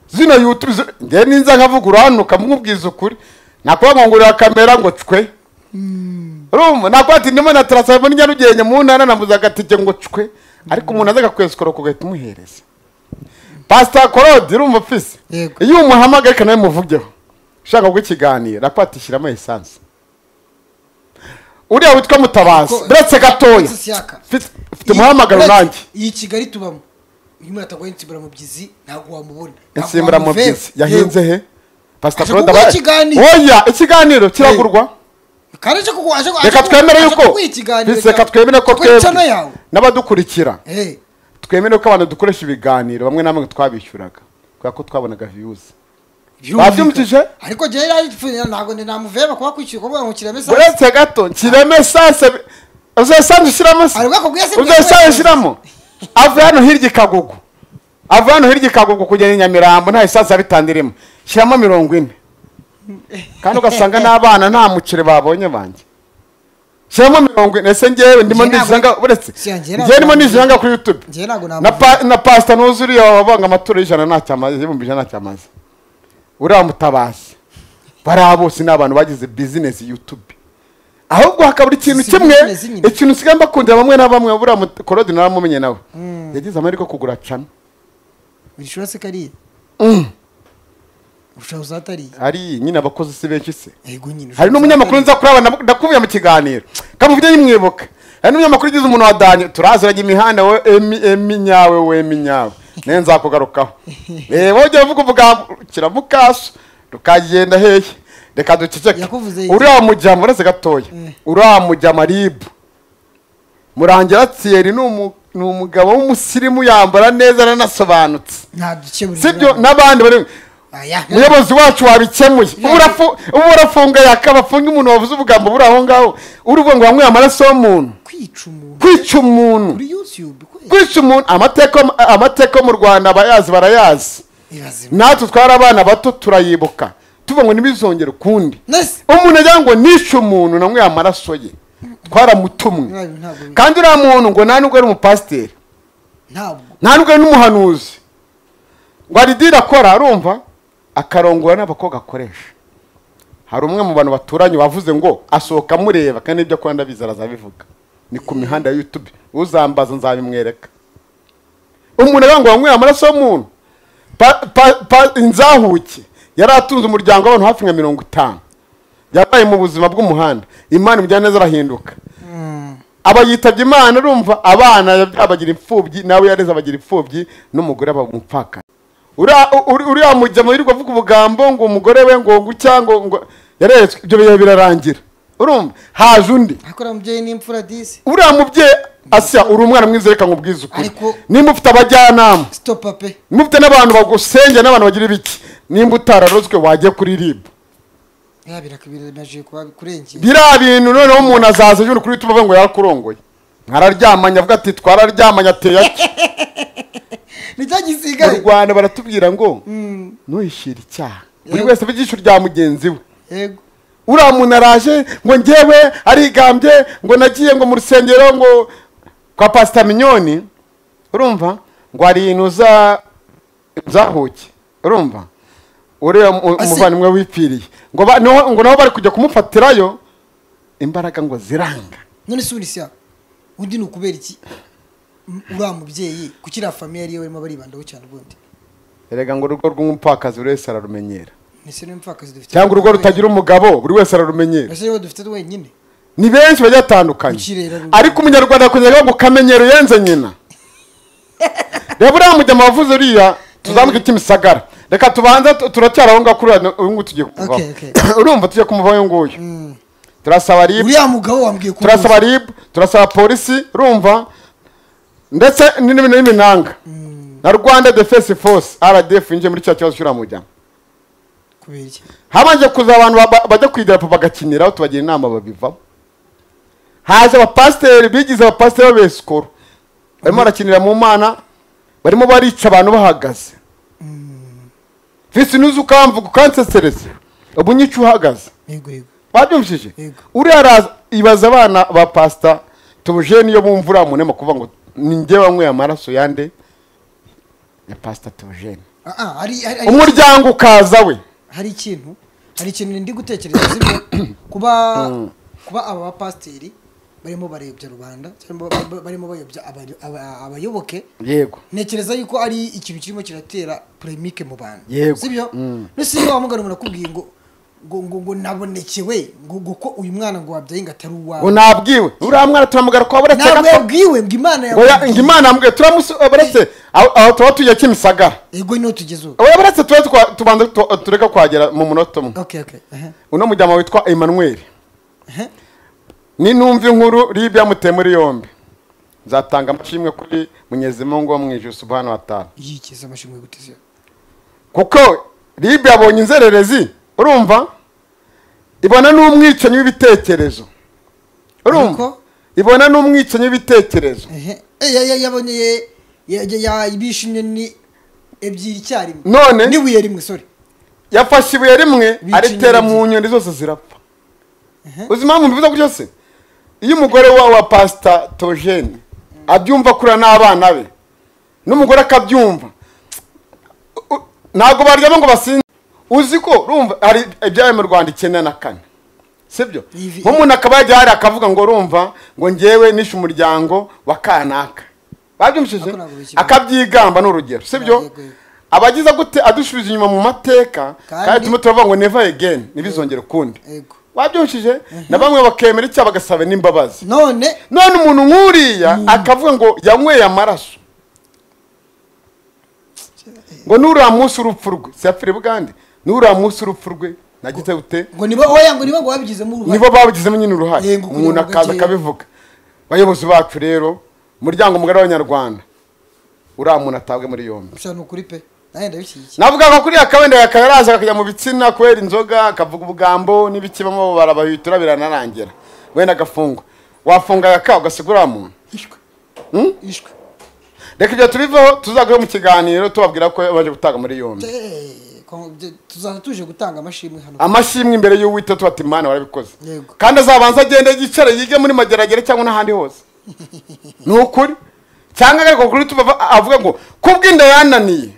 Speaker 1: zino youtube zi- njye ninza nkavuga urahanuka mumubwiza ukuri nakuba ngurira kamera ngo cwe urumva nakuba ati ndimo na taransifo ni nyarugenge mu ntara namuze agatike ngo cwe ariko umuntu aza akakwesikora ukagahita umuhereza pasita korode urumva fisi
Speaker 2: Yego.
Speaker 1: iyo umuhamagaye reka nawe muvugeho ushaka guha ikiganiro nakuba ati shyiramo esanse uriya witwa mutabazi
Speaker 2: Ko-
Speaker 1: buretse gatoya
Speaker 2: Francis Yaka.
Speaker 1: Fitz- mfite umuhamagaro
Speaker 2: Uretse-
Speaker 1: nanjye
Speaker 2: iyi kigali tubamo uyu mwana ataguha insimburamubyizi ntabwo wamubona Ntabwo
Speaker 1: insimbura mu
Speaker 2: wamuveba.
Speaker 1: bisi yahinze he pasita
Speaker 2: Aje
Speaker 1: claude
Speaker 2: kuguha
Speaker 1: aba
Speaker 2: ikiganiro.
Speaker 1: oya ikiganiro kiragurwa
Speaker 2: Yego. Kandi aje kugu- aje- aje
Speaker 1: reka
Speaker 2: kugu-
Speaker 1: twemere
Speaker 2: aje
Speaker 1: yuko
Speaker 2: kuguha ikiganiro
Speaker 1: Fitz, reka
Speaker 2: cyawe.
Speaker 1: twemere ko
Speaker 2: Kuko incano
Speaker 1: twebwe
Speaker 2: yawe
Speaker 1: n'abadukurikira
Speaker 2: Eh,
Speaker 1: twemere ko abantu dukoresha ibiganiro bamwe na bamwe twabishyuraga kubera ko twabonaga viyuzi
Speaker 2: Byumvikana.
Speaker 1: Babyumvise?
Speaker 2: ariko njyewe yari ntabwo ndi namuveba kuba kwishyura kuvuga ngo kireme sansi
Speaker 1: uretse gato nshyiremo esanse uzi esanse ushyiramo se
Speaker 2: hari ubwoko bwese
Speaker 1: uzi esanse ushyiramo ava hano hirya i kagugu ava hano hirya i kagugu kugenda i nyamirambo nta esanse abitandirimo shyiramo mirongo ine kandi ugasanga n'abana nta muceri babonye banjye shyiramo mirongo ine ese ngewe ndimo
Speaker 2: Njye ntabwo-
Speaker 1: niziranga uretse
Speaker 2: Si, njye ntabwo-
Speaker 1: ngewe ndimo niziranga kuri yutube
Speaker 2: njyewe ntabwo
Speaker 1: na
Speaker 2: namuveba
Speaker 1: pa- na pasita ntuzuriye wabanga amaturo y'ijana ntacyamaze ibihumbi ijana ntacyamaze uriya mutabazi bariya bose ni abantu bagize bizinesi yutube ahubwo hakabura ikintu
Speaker 2: Si
Speaker 1: kimwe
Speaker 2: business nyine.
Speaker 1: ikintu usigaye mbakundira bamwe na bamwe buriya mut- korodi naramumenye nawe yagize amahirwe yo kugura cana
Speaker 2: urishura se kariya urushaho uzatariye
Speaker 1: ari nyine abakozi si benshi se
Speaker 2: yego nyine
Speaker 1: hari n'umunyamakuru nza kuraba ndamu- ndakubiye mu kiganiro kamufite yimwibuka hari n'umunyamakuru ugize umuntu wa danye turaziranye imihanda we emi emi nyawe we emi nyawe nawe nzakugarukaho eh wongera uvuga uvuga kira mukaso tukagenda hehe reka duceceke
Speaker 2: Yakuvuze iki?
Speaker 1: uriya mujyama uretse gatoya uriya mujyama ribu murangira thierry ni umu- ni umugabo w'umusirimu yambara neza aranasobanutse
Speaker 2: nta duce buri
Speaker 1: sibyo n'abandi bari
Speaker 2: Aya.
Speaker 1: umuyobozi wacu wabikemuye ubu urafu- ubu urafunga yakabafunga umuntu wavuze ubugambo buri aho ngaho uri uvuga ngo wanyweye amaraso y'umuntu
Speaker 2: kwica umuntu
Speaker 1: kwica umuntu
Speaker 2: kuri yutube kwezi
Speaker 1: kwica umuntu amateka amateka yo mu rwanda abayazi barayazi
Speaker 2: ibaze
Speaker 1: natwe twari abana bato turayibuka tuvuga ngo ntibizongere ukundi
Speaker 2: nese
Speaker 1: umuntu agira ngo nishe umuntu nanyweye amaraso ye twaramutumwe
Speaker 2: ntabwo bi-
Speaker 1: kandi uriya muntu ngo nta nubwo ari umupasiteri
Speaker 2: ntabwo
Speaker 1: nta nubwo ari n'umuhanuzi ngo aridira akora arumva akarongora n'abakobwa akoresha hari umwe mu bantu baturanye wavuze ngo asohoka amureba kandi ibyo akora ndabizi arazabivuga ni ku mihanda ya yutube uzambaza nzabimwereka umuntu agira ngo wanyweye amaraso y'umuntu Pa- pa- pa- inzahuke yari atunze umuryango w'abantu hafi nka mirongo itanu yabaye mu buzima bw'umuhanda imana imujyana neza arahinduka aba yitabye imana urumva abana yab- abagira imfubyi nawe yareze abagira imfubyi n'umugore aba umupfaka Uriya- uri- uriya mujya mu yirirwa avuga ubugambo ngo umugore we ngo ngo icya ngo ngo yareretswe ibyo bihe birarangira urumva haje undi
Speaker 2: ariko uriya mubyeyi ni imfura disi
Speaker 1: uriya mubyeyi asya uri umwana mwiza reka nkubwize ukuri
Speaker 2: Ariko-
Speaker 1: nimba ufite abajyanama
Speaker 2: sitopa pe
Speaker 1: nimba ufite n'abantu bagusengera n'abantu bagira ibiki nimba utararozwe wajya kuri rib
Speaker 2: ya birakabiramaje kuba kurengera
Speaker 1: biriya bintu noneho umuntu azaza yundi kuri youtube avuga ngo yarakurongoye nkararyamanye avuga ati twararyamanye ateye ati
Speaker 2: nicyo
Speaker 1: mu
Speaker 2: gisigaye
Speaker 1: rwanda baratubwira ngo ntuhishyire icyaha buri wese ava ijisho rya mugenzi we
Speaker 2: yego
Speaker 1: uriya muntu araje ngo ngewe arigambye ngo nagiye ngo mu rusengero ngo kwa pasita minyoni urumva ngo hari ibintu uza- uzahuke urumva uriya mu-
Speaker 2: Ase-
Speaker 1: umuvandimwe wipfiriye ngo ba- niho- ngo nabo bari kujya kumufatirayo imbaraga ngo ziranga
Speaker 2: none se ubundi siya undi ni ukubera iki M- uriya mubyeyi kukiriya famiye ariyo barimo baribandaho cyane ubundi
Speaker 1: erega ngo urugo rw'umupfakazi buri wese ararumenyera
Speaker 2: ese niyo mupfakazi dufite
Speaker 1: cyangwa urugo rutagira umugabo buri wese ararumenyera
Speaker 2: ese niyo dufite twenyine
Speaker 1: ni benshi bagiye batandukanye
Speaker 2: Ukirera rubanda.
Speaker 1: ariko umunyarwanda akunyaga ngo kamenyero yenze nyina reba uriya mujyama wavuze uriya tuzamuke ikimisagara reka tubanza tu- turacyari aho ngaho kuri uriya uyu nguyu tugiye kumuvaho
Speaker 2: Okay, okay.
Speaker 1: urumva tugiye kumuvaho uyu nguyu turasaba ribu
Speaker 2: uriya mugabo wambwiye ko
Speaker 1: turasaba ribu turasaba polisi urumva ndetse n'ibintu n'iminanga na rwanda defense force rdf yinjiye muri cya kibazo cy'uriya mujyama
Speaker 2: uzi kubera iki
Speaker 1: habanje kuza abantu ba- ba- bajya ku idarapo bagakiniraho tubagira inama babivamo haje abapasiteri bigize abapasiteri b'abesikoro barimo barakinira mu mana barimo barica abantu bahagaze visi nuzi ukamvuga ukansesereza ubu nyica uhagaze
Speaker 2: yego yego
Speaker 1: babyumvishije
Speaker 2: Yego.
Speaker 1: uriya araza ibaza abana ba pasita tubujeni iyo bumva uriya munema kuvuga ngo ni njye wanyweye amaraso yande ya pasita tubujeni
Speaker 2: Ah, ah, hari hari- hari-
Speaker 1: umuryango ukaza we
Speaker 2: hari ikintu hari ikintu ndi gutekereza sibyo kuba kuba aba bapasiteri barimo barayobya rubanda cyangwa ba- ba- barimo bayobya abayo- aba- abayoboke
Speaker 1: yego
Speaker 2: ntekereza yuko ari ikintu kirimo kiratera polemike mu bantu
Speaker 1: Yego.
Speaker 2: sibyo
Speaker 1: Mm.
Speaker 2: nese iyo wamugana umuntu akubwiye ngo ngo ngo ngo nabonekewe ngo ngo ko uyu mwana ngo wabyaye ngo atari
Speaker 1: ngo
Speaker 2: uwawe
Speaker 1: nabwiwe uriya mwana turamugara kwa buretse
Speaker 2: ntabwo
Speaker 1: gato
Speaker 2: yabwiwe ngo imana
Speaker 1: ngo ya-
Speaker 2: yakubwiye.
Speaker 1: ngo imana yambwiye turamusu buretse aho aho tuba tugiye kimisagara
Speaker 2: yego niho tugeze ubu
Speaker 1: oya buretse tube twa- tubanza tu- tureka kuhagera mu munota umwe
Speaker 2: okay okay aha,
Speaker 1: uno mujyama witwa emmanuel
Speaker 2: aha.
Speaker 1: ninumva inkuru ribi yamuteye muri yombi nzatanga amashimwe kuri munyezimungu wo mu ijuru subhana wa taala
Speaker 2: yikiza amashimwe guteze
Speaker 1: kuko ribe yabonye inzererezi urumva ibona n'umwicanyi w'ibitekerezo urumva
Speaker 2: Ariko?
Speaker 1: ibona n'umwicanyi w'ibitekerezo
Speaker 2: ehe ya- ya- yabonye ye- ya- ya- ya- ibishe inyoni ebyiri icyarimwe
Speaker 1: None?
Speaker 2: n'ibuye rimwe sorry
Speaker 1: yafashe ibuye rimwe
Speaker 2: Bica
Speaker 1: aritera
Speaker 2: inyoni.
Speaker 1: mu nyoni zose zirapfa
Speaker 2: Ehe.
Speaker 1: uzi impamvu mbivuze gutyo se iyo umugore wa wa pasita tojeni abyumva akurura n'abana be n'umugore akabyumva u- u- ntabwo baryama ngo basinze uzi ko rumva hari ibyabaye mu rwanda icyenda na kane sibyo
Speaker 2: Ivi-
Speaker 1: nk'umuntu akaba yajya hariya akavuga ngo rumva ngo njyewe nishe umuryango wa kanaka babyumvishije
Speaker 2: Ariko ntabwo bikibona.
Speaker 1: akabyigamba ni urugero sibyo
Speaker 2: Yego, yego.
Speaker 1: abagize gute adusubiza inyuma mu mateka
Speaker 2: Kandi-
Speaker 1: kandi turimo turavuga ngo neva egeni ntibizongere ukundi
Speaker 2: yego
Speaker 1: wabyumvishije na bamwe bakemera icyaha bagasaba n'imbabazi
Speaker 2: none
Speaker 1: none umuntu nk'uriya akavuga ngo yanyweye amaraso ngo n'uriya munsi urupfu rwe siyapfire bugande n'uriya munsi urupfu rwe nagize gute
Speaker 2: ngo nibo oya ngo nibo ngo babigizemo uruhare
Speaker 1: nibo babigizemo nyine uruhare
Speaker 2: Yego, kugira
Speaker 1: umuntu
Speaker 2: ngo
Speaker 1: akaza
Speaker 2: gake-
Speaker 1: akabivuga bayobozi bacu rero umuryango mugari w'abanyarwanda uriya muntu atabwe muri yombi
Speaker 2: gusa ni ukuri pe nanjye ndabishyigikiye
Speaker 1: navuga ko kuriya kabenda yakaraza akajya mu bitsina kubera inzoga akavuga ubugambo n'ibiki bamwe barabahwitura biranarangira wenda agafungwa wafunga agaka ugasigura wa muntu
Speaker 2: ishwe
Speaker 1: Hmm?
Speaker 2: ishwe
Speaker 1: reka ibyo tubivaho tuzagaruke mu kiganiro tubabwira ko baje gutanga muri yombi
Speaker 2: Eh, ko- bye- tuzaza tuje gutanga amashimwe hano
Speaker 1: amashimwe imbere y'uwita tuba ati mwana warabikoze
Speaker 2: Yego.
Speaker 1: kandi azabanza agende yicare yige muri mageragere cyangwa n'ahandi hose ni ukuri cyangwa agaruka kuri tuba avuga ngo kubw'inda yananiye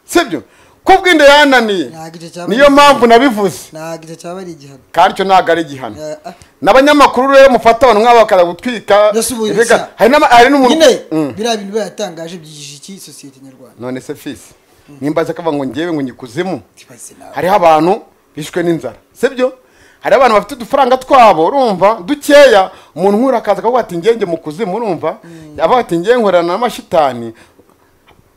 Speaker 1: sibyo kubw'inda yananiye
Speaker 2: Ntabwo icyo cyaba
Speaker 1: niyo mpamvu nabivuze
Speaker 2: ntabwo icyo cyaba ari igihano
Speaker 1: kandi icyo ntabwo ari igihano
Speaker 2: Eh, ah,
Speaker 1: n'abanyamakuru rero mufata abantu nk'aba bakaza gutwika
Speaker 2: Ndasubuye
Speaker 1: ibiga-
Speaker 2: gusa.
Speaker 1: hari n'ama- hari n'umuntu
Speaker 2: nyine
Speaker 1: Mm.
Speaker 2: biriya bintu biba yatangaje byigije iki sosiyete nyarwanda
Speaker 1: none se fisi nimba aza akavuga ngo njyewe ngo nyikuzimu
Speaker 2: Ibaze nawe.
Speaker 1: hariho abantu bishwe n'inzara sibyo hari abantu bafite udufaranga twabo urumva dukeya umuntu nk'uri akaza akavuga ati ngenge mu kuzimu urumva yaba ati ngenge nkorana n'amashitani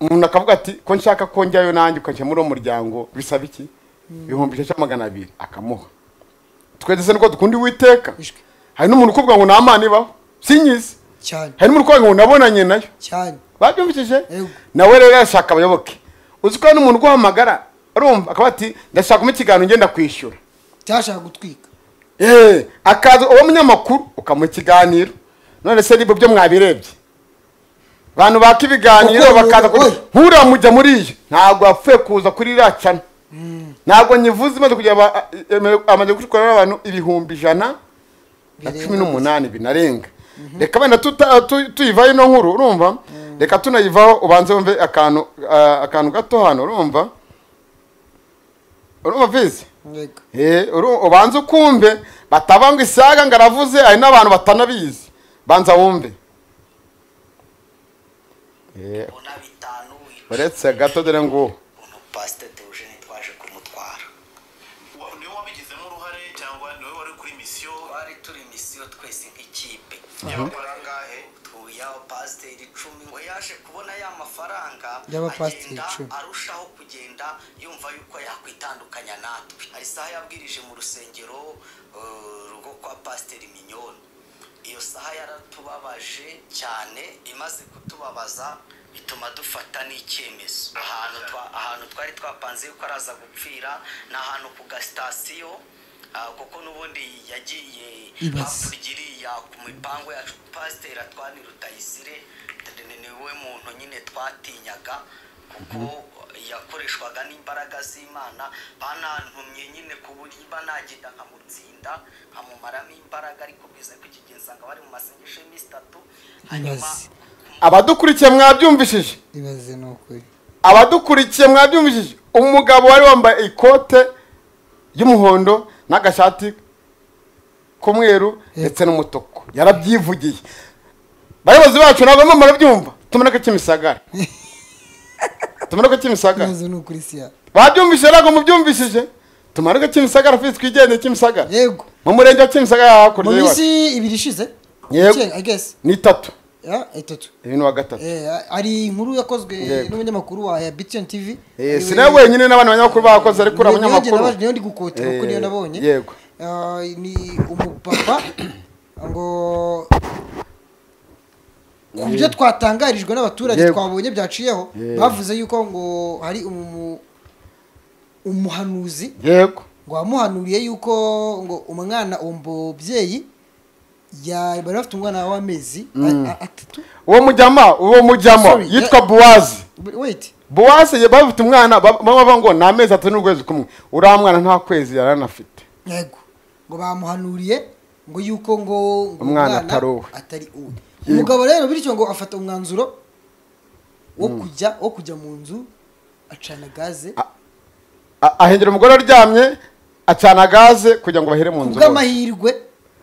Speaker 1: umuntu akavuga ati ko nshaka ko njyayo nanjye ukanshyira muri uwo muryango bisaba iki ibihumbi ijana magana abiri akamuha twese se niko dukunda uwiteka
Speaker 2: Ishwe.
Speaker 1: hari n'umuntu ukuvuga ngo nta mana ibaho sinyizi
Speaker 2: cyane
Speaker 1: hari n'umurwayi ngo nabonanye nayo
Speaker 2: cyane
Speaker 1: babyumvishije
Speaker 2: Yego.
Speaker 1: nawe rero yashaka abayoboke uzi ko hari n'umuntu uguhamagara urumva akaba ati ndashakamo ikiganiro ngenda kwishyura
Speaker 2: cyashaka gutwika
Speaker 1: Eh, akaza uwo munyamakuru ukamuha ikiganiro none se nibyo byo mwabirebye abantu baka ibiganiro
Speaker 2: Ukuntu-
Speaker 1: bakaza kuri
Speaker 2: oy.
Speaker 1: nk'uriya mujya muri iyo ntabwo yapfuye kuza kuri iriya cana ntabwo nyivuze imaze kugira aba- eme- amaze gukorera abantu ibihumbi ijana na
Speaker 2: Birenga
Speaker 1: cumi n'umunani binarenga reka wenda tuta- tu- tuyivaho ino nkuru urumva reka tunayivaho ubanze wumve akantu ah, akantu gato hano urumva urumva vizi
Speaker 2: yego
Speaker 1: Eh, uru- ubanze ukumve bataba ngo isaga ngo aravuze hari n'abantu batanabizi banza wumve Eh,
Speaker 3: ubona bitanu
Speaker 1: uretse gato dore ngo
Speaker 3: ukuntu pasite teogene twaje kumutwara
Speaker 4: Wa- niwe wabigizemo uruhare cyangwa niwe wari kuri misiyo
Speaker 3: twari turi misiyo twese nk'ikipe
Speaker 4: y'abakora angahe
Speaker 3: yaba pasiteri icumi ngo yaje kubona ya mafaranga
Speaker 2: Y'abapasiteri
Speaker 3: agenda
Speaker 2: icumi.
Speaker 3: arushaho kugenda yumva yuko yakwitandukanya natwe hari isaha yabwirije mu rusengero eh, rwo kwa pasiteri minyoni iyo saha yaratubabaje cyane imaze kutubabaza bituma dufata n'icyemezo ahantu twa- ahantu twari twapanze yuko araza gupfira ni ahantu ku gasitasiyo ah, kuko n'ubundi yagiye
Speaker 2: Ibaze.
Speaker 3: hakurya iriya ku mipangu yacu pasiteri atwani rutayisire ni- ni we muntu nyine twatinyaga kuko yakoreshwaga n'imbaraga z'imana banantumye nyine ku buryo iba nagenda nkamutsinda nkamumaramo imbaraga ariko biza kukigenza ngo bari mu masengesho y'iminsi itatu hanyuma
Speaker 2: Ibaze.
Speaker 1: abadukurikiye mwabyumvishije
Speaker 2: ibaze ni ukuri
Speaker 1: abadukurikiye mwabyumvishije umugabo wari wambaye ikote ry'umuhondo n'agashati k'umweru ndetse n'umutuku yarabyivugiye bayobozi bacu ntabwo barimo barabyumva tumena ko kimisagara tumena ko kimisagara
Speaker 2: ibaze ni ukuri siya
Speaker 1: babyumvise ntabwo mubyumvishije tumanuke kimisagara fisi twigendere kimisagara
Speaker 2: yego
Speaker 1: mu murenge wa kimisagara
Speaker 2: mu
Speaker 1: hakurya y'iwacu
Speaker 2: minsi ibiri ishize
Speaker 1: Yego.
Speaker 2: Icyenda, i guess
Speaker 1: ni itatu
Speaker 2: ya itatu
Speaker 1: ibintu wa gatatu
Speaker 2: Eh, hari inkuru yakozwe
Speaker 1: Yego.
Speaker 2: n'umunyamakuru wa ya btn tv
Speaker 1: Eh, si nawe wenyine n'abandi banyamakuru bakoze ariko uriya
Speaker 2: Niyo- niyo njye
Speaker 1: munyamakuru
Speaker 2: naba- niyo ndi gukotera kuko
Speaker 1: Eh,
Speaker 2: niyo nabonye
Speaker 1: yego.
Speaker 2: Ah, ni umupapa ngo ku byo twatangarijwe n'abaturage
Speaker 1: Yego.
Speaker 2: twabonye byaciyeho
Speaker 1: Yego.
Speaker 2: bavuze yuko ngo hari umu umuhanuzi
Speaker 1: yego
Speaker 2: ngo wamuhanuriye yuko ngo umwana uwo mubyeyi ya- bari bafite umwana w'amezi a- a- atatu
Speaker 1: uwo mujyama uwo mujyama
Speaker 2: Sorry,
Speaker 1: yitwa
Speaker 2: yeah.
Speaker 1: buwazi
Speaker 2: wait
Speaker 1: buwazi ye- bafite umwana ba- baba bavuga ngo ni amezi atatu n'ukwezi kumwe uriya mwana nta kwezi yari anafite
Speaker 2: yego ngo bamuhanuriye ngo yuko ngo ngo
Speaker 1: Umwana atari uwe.
Speaker 2: atari uwe umugabo rero bityo ngo afata umwanzuro wo kujya wo kujya mu nzu acana gaze
Speaker 1: A- ahengera umugore aryamye acana gaze kugira ngo bahere mu
Speaker 2: ku
Speaker 1: nzu bose.
Speaker 2: bw'amahirwe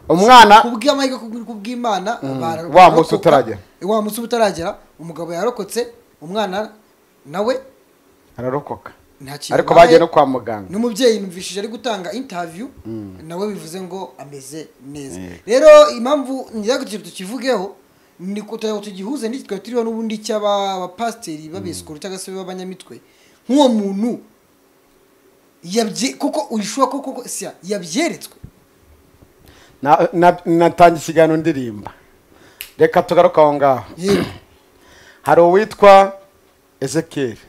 Speaker 1: umwana
Speaker 2: ku bw'amahirwe ku- ku bw'imana bara-
Speaker 1: Wa munsi
Speaker 2: barokoka.
Speaker 1: utaragera.
Speaker 2: wa munsi utaragera umugabo yarokotse umwana nawe
Speaker 1: ararokoka
Speaker 2: nta kintu
Speaker 1: ariko
Speaker 2: abaye.
Speaker 1: bagiye no kwa muganga
Speaker 2: n'umubyeyi yumvishije ari gutanga intaviyu nawe bivuze ngo ameze neza
Speaker 1: Yeah.
Speaker 2: rero impamvu ngira ngo ikintu tukivugeho ni kugira ngo tugihuze n'iki twari turiho n'ubundi cy'abapasiteri b'abesikoro cyangwa se b'abanyamitwe nk'uwo muntu yabye kuko uyishobora kuko kuko siya yabyeretswe
Speaker 1: Na- na- natangiye ikiganiro ndirimba reka tugaruke aho ngaho
Speaker 2: yewe
Speaker 1: hari uwitwa ezekiyeli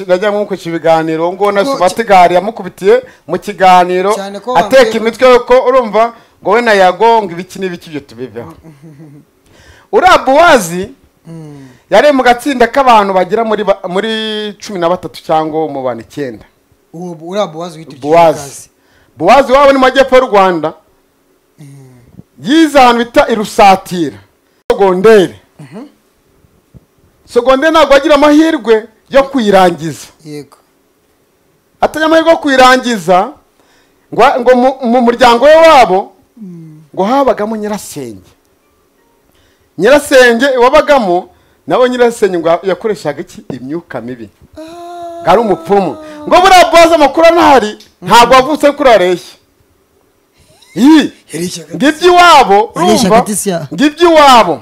Speaker 1: najya nkoresha ibiganiro ngo na
Speaker 2: Ngo-
Speaker 1: sumatigari yamukubitiye mu kiganiro
Speaker 2: Cyane ko
Speaker 1: ateka
Speaker 2: wambwiye-
Speaker 1: imitwe yuko urumva ngo we na yago ngo ibiki n'ibiki ibyo tubiveho uriya buwazi yari mu gatsinda k'abantu bagera muri ba- muri cumi na batatu cyangwa umubano icyenda
Speaker 2: uwo bu- uriya buwazi witwa
Speaker 1: buwazi buwazi waba ni mu majyepfo y'u rwanda yize ahantu bita irusatira sogondere sogondere ntabwo agira amahirwe yo kuyirangiza
Speaker 2: yego
Speaker 1: atagira amahirwe yo kuyirangiza ngo ngo mu- mu muryango we wabo ngo habagamo nyirasenge nyirasenge wabagamo nawe nyirasenge ngo yakoreshaga iki imyuka mibi ngo ari umupfumu ngo buriya buwazi amakuru anahari ntabwo wavutse ari kuri areshya iyi
Speaker 2: yari ishyaka
Speaker 1: ngibyo iwabo
Speaker 2: Iri
Speaker 1: urumva
Speaker 2: shyaka tisi ya.
Speaker 1: ngibyo iwabo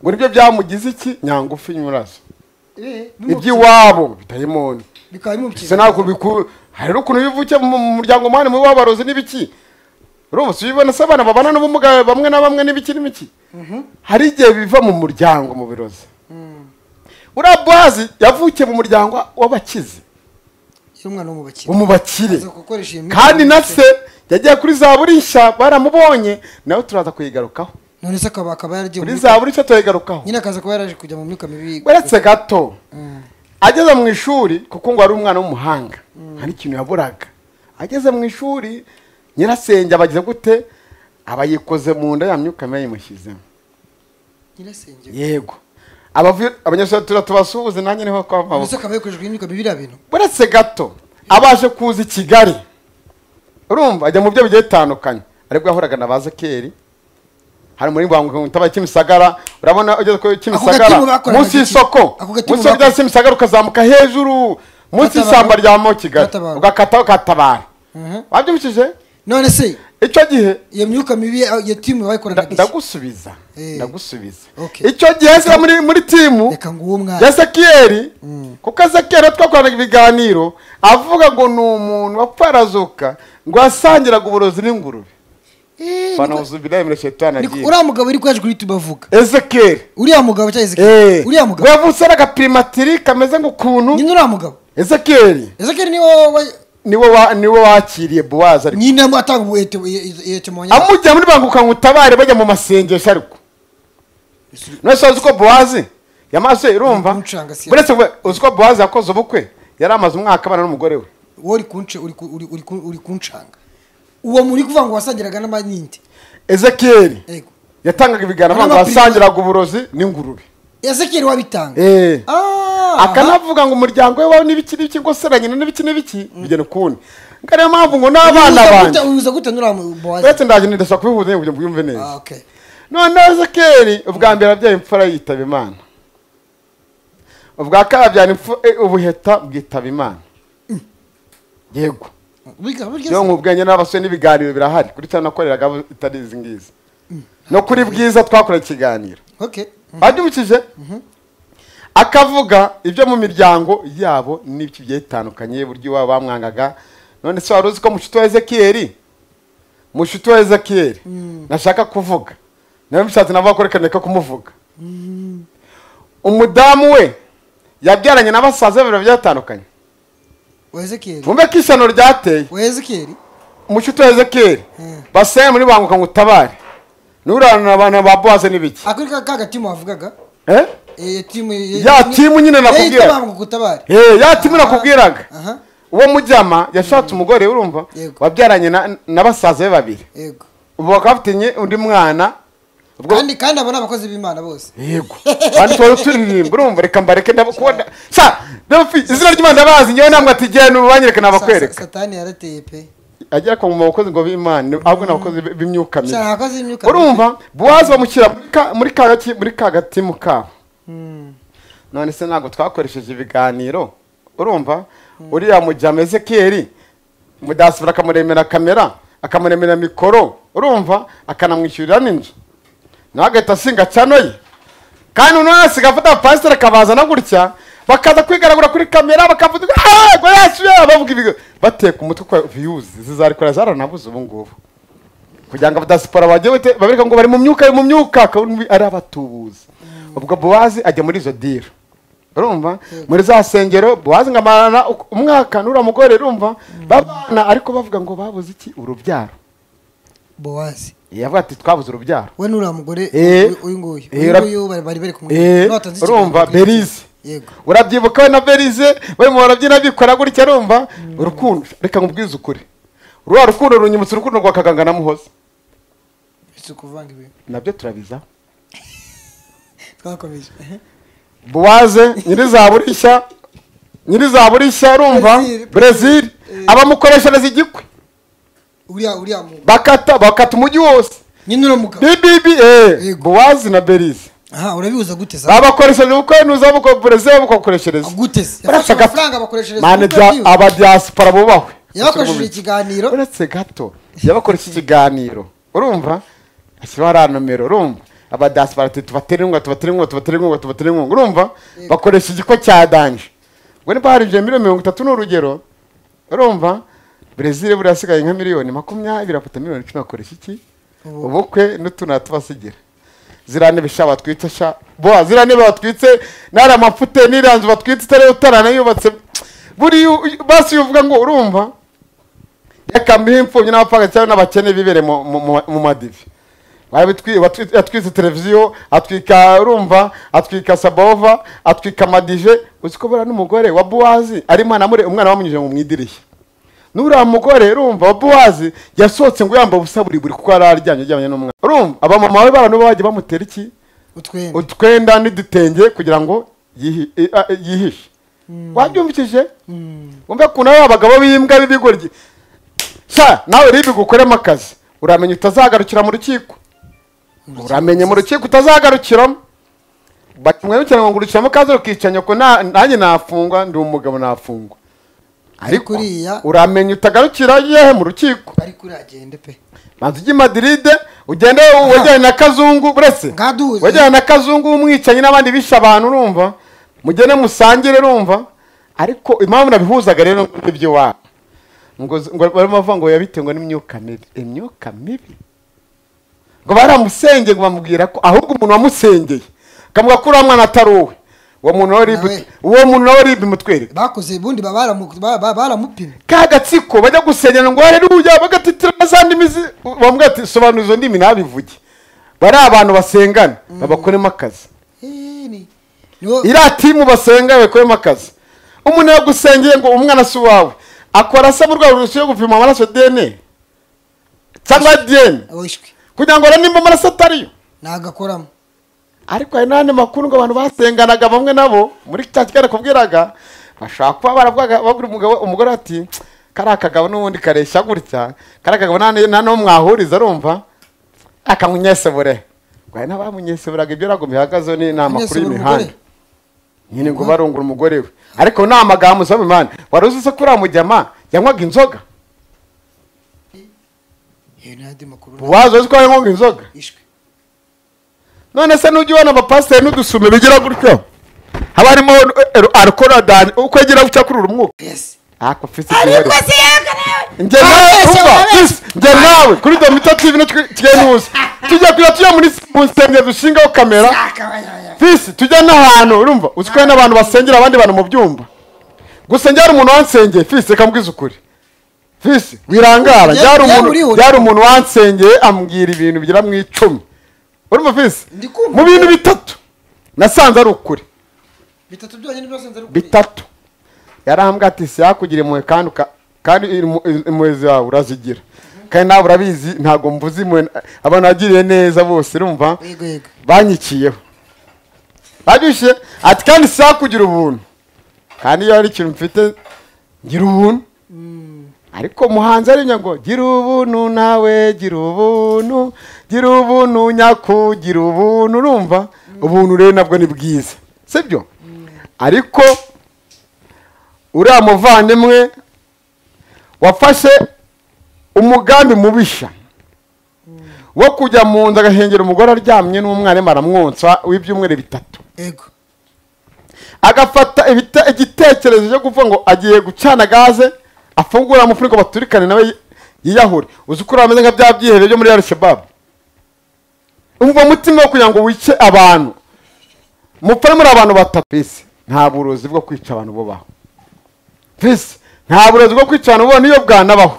Speaker 1: ngo nibyo byamugize iki nyangufi nyurazo
Speaker 2: Eh,
Speaker 1: iby'iwabo bitayimoni
Speaker 2: bikaba
Speaker 1: se
Speaker 2: bimukiza
Speaker 1: ntabwo biku hari n'ukuntu bivuke mu mu muryango mwanya mu w'abarozi n'ibiki urumva si ubibona se abana babana n'ubumuga bamwe na bamwe n'ibiki n'ibiki hari igihe biva mu muryango mu birozi uriya buwazi yavukiye mu muryango w'abakize
Speaker 2: y'umwana wo mu bakire
Speaker 1: wo mu bakire
Speaker 2: aza gukoresha iyo myitozo
Speaker 1: kandi na
Speaker 2: yose.
Speaker 1: se yagiye kuri za burishya baramubonye nawe turaza kuyigarukaho
Speaker 2: none se akaba akaba yaragiye
Speaker 1: kuri
Speaker 2: muri-
Speaker 1: za burishya turayigarukaho
Speaker 2: nyine akaza kuba yaraje kujya mu myuka mibi
Speaker 1: uretse gato ageze mu ishuri kuko ngo ari umwana w'umuhanga hari ikintu yaburaga ageze mu ishuri nyirasenge abagize gute abayikoze mu nda ya myuka mibi yayimushyizemo
Speaker 2: nyirasenge
Speaker 1: yego abavuye abanyeshuri tujya tubasuhuze nanjye niho kwava
Speaker 2: ese akaba yakoreshejwe n'imyuka mibi biriya bintu
Speaker 1: uretse gato abashe kuza i kigali urumva ajya mu byo bigiye bitandukanye aribwo yahuraga na bazekeri hari muri bangukaba kimisagara urabona ugeze ku
Speaker 2: Ako
Speaker 1: kimisagara
Speaker 2: gatimu bakoraga
Speaker 1: munsi
Speaker 2: iki?
Speaker 1: y'isoko
Speaker 2: Ako gatimu
Speaker 1: munsi y'isoko rya
Speaker 2: bakoraga-
Speaker 1: kimisagara ukazamuka hejuru munsi
Speaker 2: Gatabaro.
Speaker 1: y'isamba rya mo kigali
Speaker 2: Gatabaro.
Speaker 1: ugakataho katabara
Speaker 2: Mhm.
Speaker 1: wabyibukije
Speaker 2: none se
Speaker 1: icyo gihe
Speaker 2: iyo myuka mibi ya- iyo timu bayikoranaga
Speaker 1: nda-
Speaker 2: iki
Speaker 1: ndagusubiza
Speaker 2: Eh.
Speaker 1: ndagusubiza
Speaker 2: Okay.
Speaker 1: icyo gihe zira muri muri timu
Speaker 2: reka ngo uwo mwana
Speaker 1: yasekiyeli kuko yasekiyeli twakoranaga ibiganiro avuga ngo ni umuntu wapfarazuka ngo yasangiraga uburozi n'ingurube
Speaker 2: Eh,
Speaker 1: fana uzubirayo muri shetani
Speaker 2: niko-
Speaker 1: agiye
Speaker 2: uriya mugabo uri kwaje kuri youtube avuga
Speaker 1: ezekiyeli
Speaker 2: uriya mugabo cyangwa
Speaker 1: Eh,
Speaker 2: Ezekiel? uriya mugabo
Speaker 1: yavutse ari agapirimatiri kameze nk'ukuntu
Speaker 2: nyine uriya mugabo
Speaker 1: ezekiyeli
Speaker 2: ezekeri niwo wa-
Speaker 1: niwe wa- niwe wakiriye buwazi ariko
Speaker 2: nyine amu- atanga ubuhete yetemonya
Speaker 1: amujya muri banguka ngo utabare bajya mu masengesho ariko nose uzi ko buwazi yamaze urumva
Speaker 2: Ntuncanga siya.
Speaker 1: uretse kuba- uzi ko buwazi yakoze ubukwe yari amaze umwaka abana n'umugore we
Speaker 2: wowe uri kunce uri ku- uri- uri ku- uri kuncanga uwo muri kuvuga ngo wasangiraga n'amanyinde
Speaker 1: ezekiyeli
Speaker 2: yego
Speaker 1: yatangaga ibiganiro
Speaker 2: Harimo
Speaker 1: abantu
Speaker 2: abapirima-
Speaker 1: basangiraga uburozi n'ingurube
Speaker 2: ezekeri wabitanga
Speaker 1: Eh.
Speaker 2: Ah,
Speaker 1: akanavuga ngo umuryango we wawe n'ibiki n'ibiki ngo se na nyina n'ibiki n'ibiki bigena ukundi ngo ariyo mpamvu ngo n'abana
Speaker 2: ubihuza gute-
Speaker 1: banjye
Speaker 2: ubihuza gute n'uriya mugabo
Speaker 1: uretse ndaje ndashaka kubihuza kugira ngo ubyumve neza
Speaker 2: Ah, okay.
Speaker 1: noneho ezekeri ubwa mbere abyaye imfura yitaba imana ubwa kabiri abyara impfu- eh, ubuheta bwitaba imana yego
Speaker 2: Burya- burya
Speaker 1: iyo nkubwenye n'abasore n'ibiganiro birahari kuri cya nakoreraga itari izi ngizi no kuri bwiza twakorera ikiganiro
Speaker 2: Okay.
Speaker 1: babyibukije akavuga ibyo mu miryango yabo n'ibyo bigiye bitandukanye buryo iwabo bamwangaga none se wari uzi ko mushuti wa ezekiyeli mushuti wa ezekiyeli nashaka kuvuga nawe bishatse navuga ko reka ndeka kumuvuga umudamu we yabyaranye na basaza be babiri batandukanye
Speaker 2: wa ezekiyeli
Speaker 1: mwumve ko ishyano ryateye
Speaker 2: wa ezekiyeli
Speaker 1: umushuti wa ezekiyeli
Speaker 2: Mm.
Speaker 1: basaye muri banguka ngo utabare nturanura abantu ba bowaze n'ibiki
Speaker 2: akuri ka ka gatimu wavugaga
Speaker 1: Eh?
Speaker 2: eh, timu
Speaker 1: Ya timu nyine nakubwira.
Speaker 2: gutabara
Speaker 1: Eh, ya timu nakubwiraga
Speaker 2: aha
Speaker 1: uwo mujyama yashatse umugore urumva
Speaker 2: Yego.
Speaker 1: wabyaranye na- na basaza be babiri
Speaker 2: yego
Speaker 1: ubu bakaba bafatanye undi mwana ubwo
Speaker 2: kandi kandi abo ni abakozi b'imana bose
Speaker 1: yego abantu tuba turirimba urumva reka mbareke ndabakubona sa Delphi, izina ry'imana ndabazi ngewe namwe ati genda banyereke
Speaker 2: Sa-
Speaker 1: nabakwereka
Speaker 2: satani yarateye pe
Speaker 1: agera kwa mu bakozi ngo b'imana ahubwo ni abakozi b'imyuka mibi
Speaker 2: cyane abakozi b'imyuka
Speaker 1: urumva buwazi bamushyira muri ka- muri ka gaki- muri ka gatimu kabo
Speaker 2: Mm.
Speaker 1: none se ntabwo twakoresheje ibiganiro urumva uriya mujyama ezekiyeli mudasibura akamuremera kamera akamuremera mikoro urumva akanamwishyurira n'inzu nawe agahita asinga cyanoye kandi noneho asiga afata abapasiteri akabazana gutya bakaza kwigaragura kuri kamera bakavuga ngo yasuye bavuga ibigo bateka umutwe kwa viyuzi zizari kure zaranabuze ubu ngubu kugira ngo abadasipora bajye bate- babereka ngo bari mu myuka bari mu myuka akabona ari abatubuzi ubwo bowazi ajya muri izo diro urumva muri za sengero bowazi ngo amarana uku- umwaka n'uriya mugore urumva babana ariko bavuga ngo babuze iki urubyaro
Speaker 2: bowazi
Speaker 1: yavuga ati twabuze urubyaro
Speaker 2: we n'uriya mugore
Speaker 1: Eh.
Speaker 2: uyu uyu nguyu
Speaker 1: Eh,
Speaker 2: uyu
Speaker 1: ura-
Speaker 2: nguyu bari bari bari kumwe
Speaker 1: Eh,
Speaker 2: N'uwatanze ikiganiro
Speaker 1: urumva
Speaker 2: kuri-
Speaker 1: berize
Speaker 2: yego
Speaker 1: urabyibuka we na berize barimo barabyina bikora gutya urumva urukundo reka nkubwize ukuri ruriya rukundo runyibutsa urukundo rwa kaganga na muhoza
Speaker 2: si ukuvanga ibintu
Speaker 1: nabyo turabizaho
Speaker 2: twakomeje
Speaker 1: buwaze nyirizaburishya nyirizaburishya urumva
Speaker 2: Brezil.
Speaker 1: brezil abamukoreshereza igikwe
Speaker 2: uriya uriya mugabo
Speaker 1: bakata bakata umujyi wose
Speaker 2: nyine uriya mugabo
Speaker 1: bibibi eh
Speaker 2: Yego.
Speaker 1: buwazi na berize
Speaker 2: aha urabibuza gute za
Speaker 1: babakoresheje ubukwe nuza buko brezil bukakoreshereza
Speaker 2: gute
Speaker 1: Uretse
Speaker 2: se yafashe
Speaker 1: gato.
Speaker 2: amafaranga abakoreshereza
Speaker 1: mane
Speaker 2: ubukwe bwiwe.
Speaker 1: abadiaspora bubahwe
Speaker 2: yabakoresheje ikiganiro
Speaker 1: uretse gato yabakoresha ikiganiro urumva ashyiraho ariya nomero urumva abadasi barati tubatera inkunga tubatera inkunga tubatera inkunga tubatera inkunga urumva bakoresha igiko cya danje ubwo niba harinjiye miliyoni mirongo itatu ni urugero urumva brezil buriya hasigaye nka miliyoni makumyabiri afata miliyoni icumi akoresha iki
Speaker 2: Ubu-
Speaker 1: ubukwe n'utuntu tubasigira ziriya ntebe sha batwitse sha boa ziriya ntebe batwitse n'ariya mapfute n'iriya nzu batwitse itari utaranayubatse buriya uyu- basi iyo uvuga ngo urumva yakambiriho imfubyi n'abapfakazi cyangwa n'abakene bibere mu- mu- mu- mu madivi Barabitwi- batwi- yatwitse televiziyo atwika urumva atwika sabova atwika amadije uzi ko buriya n'umugore wa buwazi arimo anamure umwana bamunyujije mu idirishya n'uriya mugore urumva wa buwazi yasohotse ngo yambaye ubusa buri buri kuko yari aryamye aryamanye n'umwana urumva abamama be barantu bajya bamutera iki
Speaker 2: utwenda
Speaker 1: utwenda n'udutenge kugira ngo yihi- i- a- yihishe wabyumvishije wumve ukuntu ari abagabo b'imbwa b'ibigoryi sha nawe rero bigukoremo akazi uramenya utazagarukira mu rukiko uramenye mu rukiko utazagarukiramo bamwerekera ngo ngurukiramo kaze rukica nyoko na- nanjye nafungwa ndi umugabo nafungwa ariko
Speaker 2: kuriya-
Speaker 1: uramenya utagarukira yehe mu rukiko
Speaker 2: ariko uriya agende pe
Speaker 1: banza ujye i madiride ugende wejyane na kazungu buretse
Speaker 2: Ngaduze.
Speaker 1: wejyane na kazungu w'umwicanyi n'abandi bishe abantu urumva mugende musangire urumva ariko impamvu nabihuzaga rero n'ibyo wabo ngo ngo barimo bavuga ngo yabitewe n'imyuka mibi imyuka mibi ngo baramusengeye ngo bamubwira ko ahubwo umuntu wamusengeye akavuga ko uriya mwana atari uwe uwo muntu nawe ribi
Speaker 2: Nawe.
Speaker 1: uwo muntu nawe ribi mutwereka
Speaker 2: bakoze ubundi baba baramu- ba- ba- baramupimye
Speaker 1: ka gatsiko bajya gusengera ngo hareruya bagatitira na za ndimi zi- bamubwira ati sobanura izo ndimi ntabivuge bari abantu basengana babakoremo akazi
Speaker 2: Eh, ni- niwo
Speaker 1: iriya timu basenga bakoremo akazi umuntu yagusengeye ngo umwana si uwawe akora asaba urwego rurushije gupima amaraso dna cyangwa dn
Speaker 2: wishwe
Speaker 1: kugira ngo arebe nimba amaraso atariyo
Speaker 2: nagakoramo
Speaker 1: ariko hari n'andi makuru ngo abantu basenganaga bamwe nabo muri cya kigali nakubwiraga bashobora kuba baravugaga babwira umugabo umugore ati kariya kagabo n'ubundi kareshya gutya kariya kagabo nta nta n'uwo mwahuriza arumva akamwesebure ngo hari n'abamunyeseburaga ibyo ntabwo bihagazeho ni ni amakuru
Speaker 2: Unyesebura
Speaker 1: y'imihanda
Speaker 2: umugore?
Speaker 1: nyine ngo barungura umugore we ariko ni amagambo usaba imana wari uzi se ko uriya mujyama yanywaga inzoga
Speaker 2: Eh, n'andi makuru
Speaker 1: uwazi uzi ko yanywaga inzoga
Speaker 2: ishwe
Speaker 1: none se nujya ubona abapasiteri n'udusume bigira gutyo haba harimo arukoradani uko agira gutya kuri uru mwuka
Speaker 2: yes
Speaker 1: ako ufite igihari njye nawe
Speaker 2: Wabeshye,
Speaker 1: umva
Speaker 2: wabeshye.
Speaker 1: isi, njye nawe kuri domito tv tugenda uzi tujya kujya tujya muri s- mu nsengero dushingaho kamera
Speaker 2: akabaya
Speaker 1: visi tujya n'ahantu urumva uzi ko hari n'abantu basengera abandi bantu mu byumba gusa njyari umuntu wansengeye fisi reka mbwize ukuri fisi wirangara
Speaker 2: Njye-
Speaker 1: njyari
Speaker 2: njye
Speaker 1: umuntu
Speaker 2: urihuta.
Speaker 1: njyari umuntu wansengeye ambwira ibintu bigera mu icumi urumva fisi
Speaker 2: Ndi kumva.
Speaker 1: mu bintu bitatu nasanze ari ukuri
Speaker 2: bitatu byonyine byose nzari ukuri
Speaker 1: bitatu yarambwa ati siyakugire impuhwe kandi uka- kandi impu- impuhwe zawe urazigira kandi nawe urabizi ntabwo mvuze impuhwe na- abantu wagiriye neza bose urumva
Speaker 2: yego yego
Speaker 1: banyikiyeho babyushye ati kandi siyakugira ubuntu kandi iyo hari ikintu mfite gira ubuntu ariko muhanzi arinya ngo gira ubuntu nawe gira ubuntu gira ubuntu nyaku gira ubuntu urumva ubuntu rero nabwo ni bwiza sibyo ariko uriya muvandimwe wafashe umugambi mubisha wo kujya mu nzu agahengera umugore aryamye n'umwarimu aramwonsa w'ibyumweru bitatu
Speaker 2: yego
Speaker 1: agafata ibite- igitekerezo cyo kuvuga ngo agiye gucana gaze afungura umufuniko baturikane nawe yi- yiyahure uzi ko urameze nka bya byihebe byo muri arishababu umva umutima wo kugira ngo wice abantu mupfane muri abantu batatu isi nta burozi bwo kwica abantu bubaho visi nta burozi bwo kwica abantu bubaho niyo bwanabaho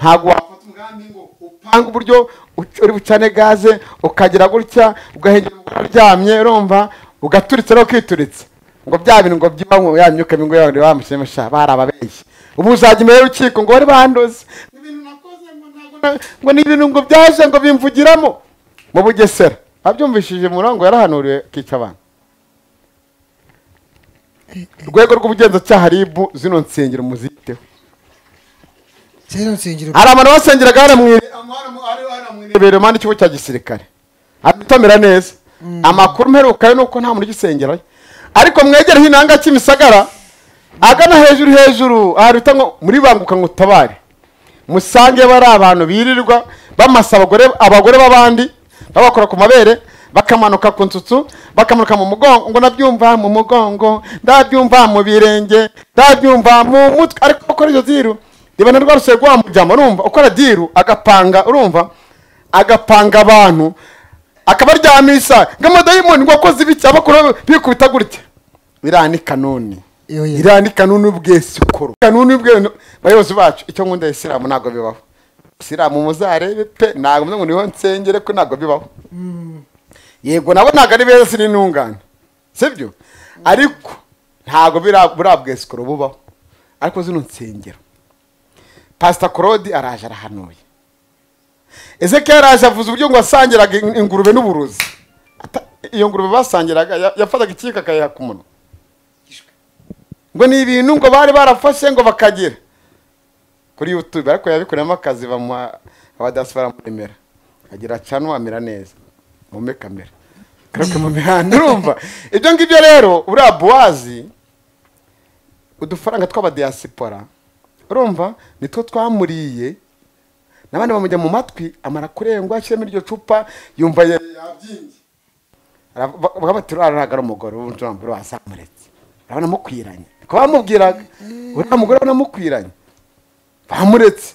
Speaker 1: ntabwo wafata umugambi ngo upange uburyo uc- uri bucane gaze ukagira gutya ugahengera umugore uryamye urumva ugaturitsa no kwituritsa ngo bya bintu ngo byibamo ya myuka mibi ngo yabandi bamushimisha bari ababeshyi ubu uzajya imbere y'urukiko ngo bari bandoze ibintu nakoze ngo ntabwo na- ngo ni ibintu ngo byaje ngo bimvugiramo mu bugesera abyumvishije murongo yarahanuriwe kica abantu urwego rw'ubugenzacyaha ribu zino nsengero muziteho
Speaker 2: kera nsengero
Speaker 1: hari abantu basengeraga haramwirebera impande y'ikigo cya gisirikare atamera neza amakuru mperuka yo ni uko nta muntu ugisengerayo ariko mwegereho inanga cy'imisagara agana hejuru hejuru ahantu bita ngo muri banguka ngo utabare musange bari abantu birirwa bamasa abagore abagore b'abandi babakora ku mabere bakamanuka ku nsutsu bakamanuka mu mugongo ngo ndabyumva mu mugongo ndabyumva mu birenge ndabyumva mu mutwe ariko bakora izo ziru reba na rwa ruseye rwa mujyamo urumva ukora diru agapanga urumva agapanga abantu akabaryamisha ngo amadayimoni ngo akoze ibiki abakora bikubita gutya biriya ni kanoni
Speaker 2: Yoye.
Speaker 1: iriya ni kanuni y'ubwesi ukuru kanuni y'ubwesi bayobozi bacu icyo nkunda isilamu ntabwo bibaho isilamu muzarebe pe ntabwo mvuze ngo niho nsengere ko ntabwo bibaho yego nabo ntabwo ari beza n'intungane sibyo ariko ntabwo bira- buriya bwesikoro bubaho ariko zino nsengero pasita claude araje arahanuye ezekiyeli araje avuze uburyo ngo wasangiraga in- ingurube n'uburozi Ata- iyo ngurube basangiraga ya- yafataga ikiyiko akayiha ku munwa ngo ni ibintu ngo bari barafashe ngo bakagira kuri youtube ariko yabikoreyemo akazi bamuha abadasi baramuremera agira canwa amera neza mume kamera karake mu mihanda urumva ibyo ngibyo rero uriya buwazi udufaranga tw'abadiyasipora urumva nitwo twamuriye n'abandi bamujya mu matwi amara kurengwa ashyiramo iryo cupa yumva ya- yabyimbye Ara- ba- bamubwira arahagara umugore w'undi wambaye wasamuretse urabona amukwiranye kuko bamubwiraga uriya mugore urabona amukwiranye bamuretse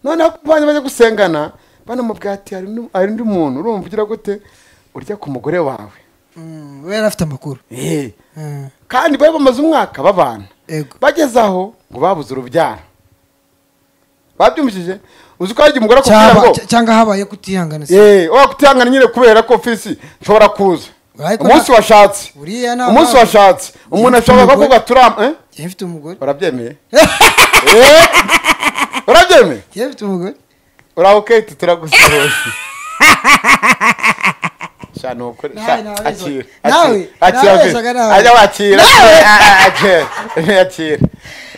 Speaker 1: noneho kubanye bajya gusengana banamubwira ati hari undi- hari undi muntu urumva ugira gute urya ku mugore wawe
Speaker 2: Mm, we yari afite amakuru
Speaker 1: Eh.
Speaker 2: Mm,
Speaker 1: kandi bari bamaze umwaka babana
Speaker 2: Ego.
Speaker 1: bageze aho ngo babuze urubyaro babyumvishije uzi ko hari igihe umugore akubwira
Speaker 2: cyangwa
Speaker 1: ngo
Speaker 2: cy- cyangwa habaye kutihangana se
Speaker 1: yeee wakutihangana nyine kubera ko fisi nshobora kuza
Speaker 2: Ariko
Speaker 1: umunsi
Speaker 2: nta-
Speaker 1: washatse
Speaker 2: Buriya nta-
Speaker 1: umunsi washatse umuntu ashobora
Speaker 2: Umugore-
Speaker 1: kuvuga turam eh?
Speaker 2: yari afite umugore
Speaker 1: urabyemeye Eh? urabyemeye
Speaker 2: yari afite umugore
Speaker 1: uraho keti turagusohoza Sha, ni ukuri. Sha,
Speaker 2: Nawe, nawe,
Speaker 1: akira, akira,
Speaker 2: nawe,
Speaker 1: akira,
Speaker 2: nawe,
Speaker 1: akira.
Speaker 2: shaga, nawe.
Speaker 1: Ajya wakira,
Speaker 2: Nawe.
Speaker 1: ah, akira, akira.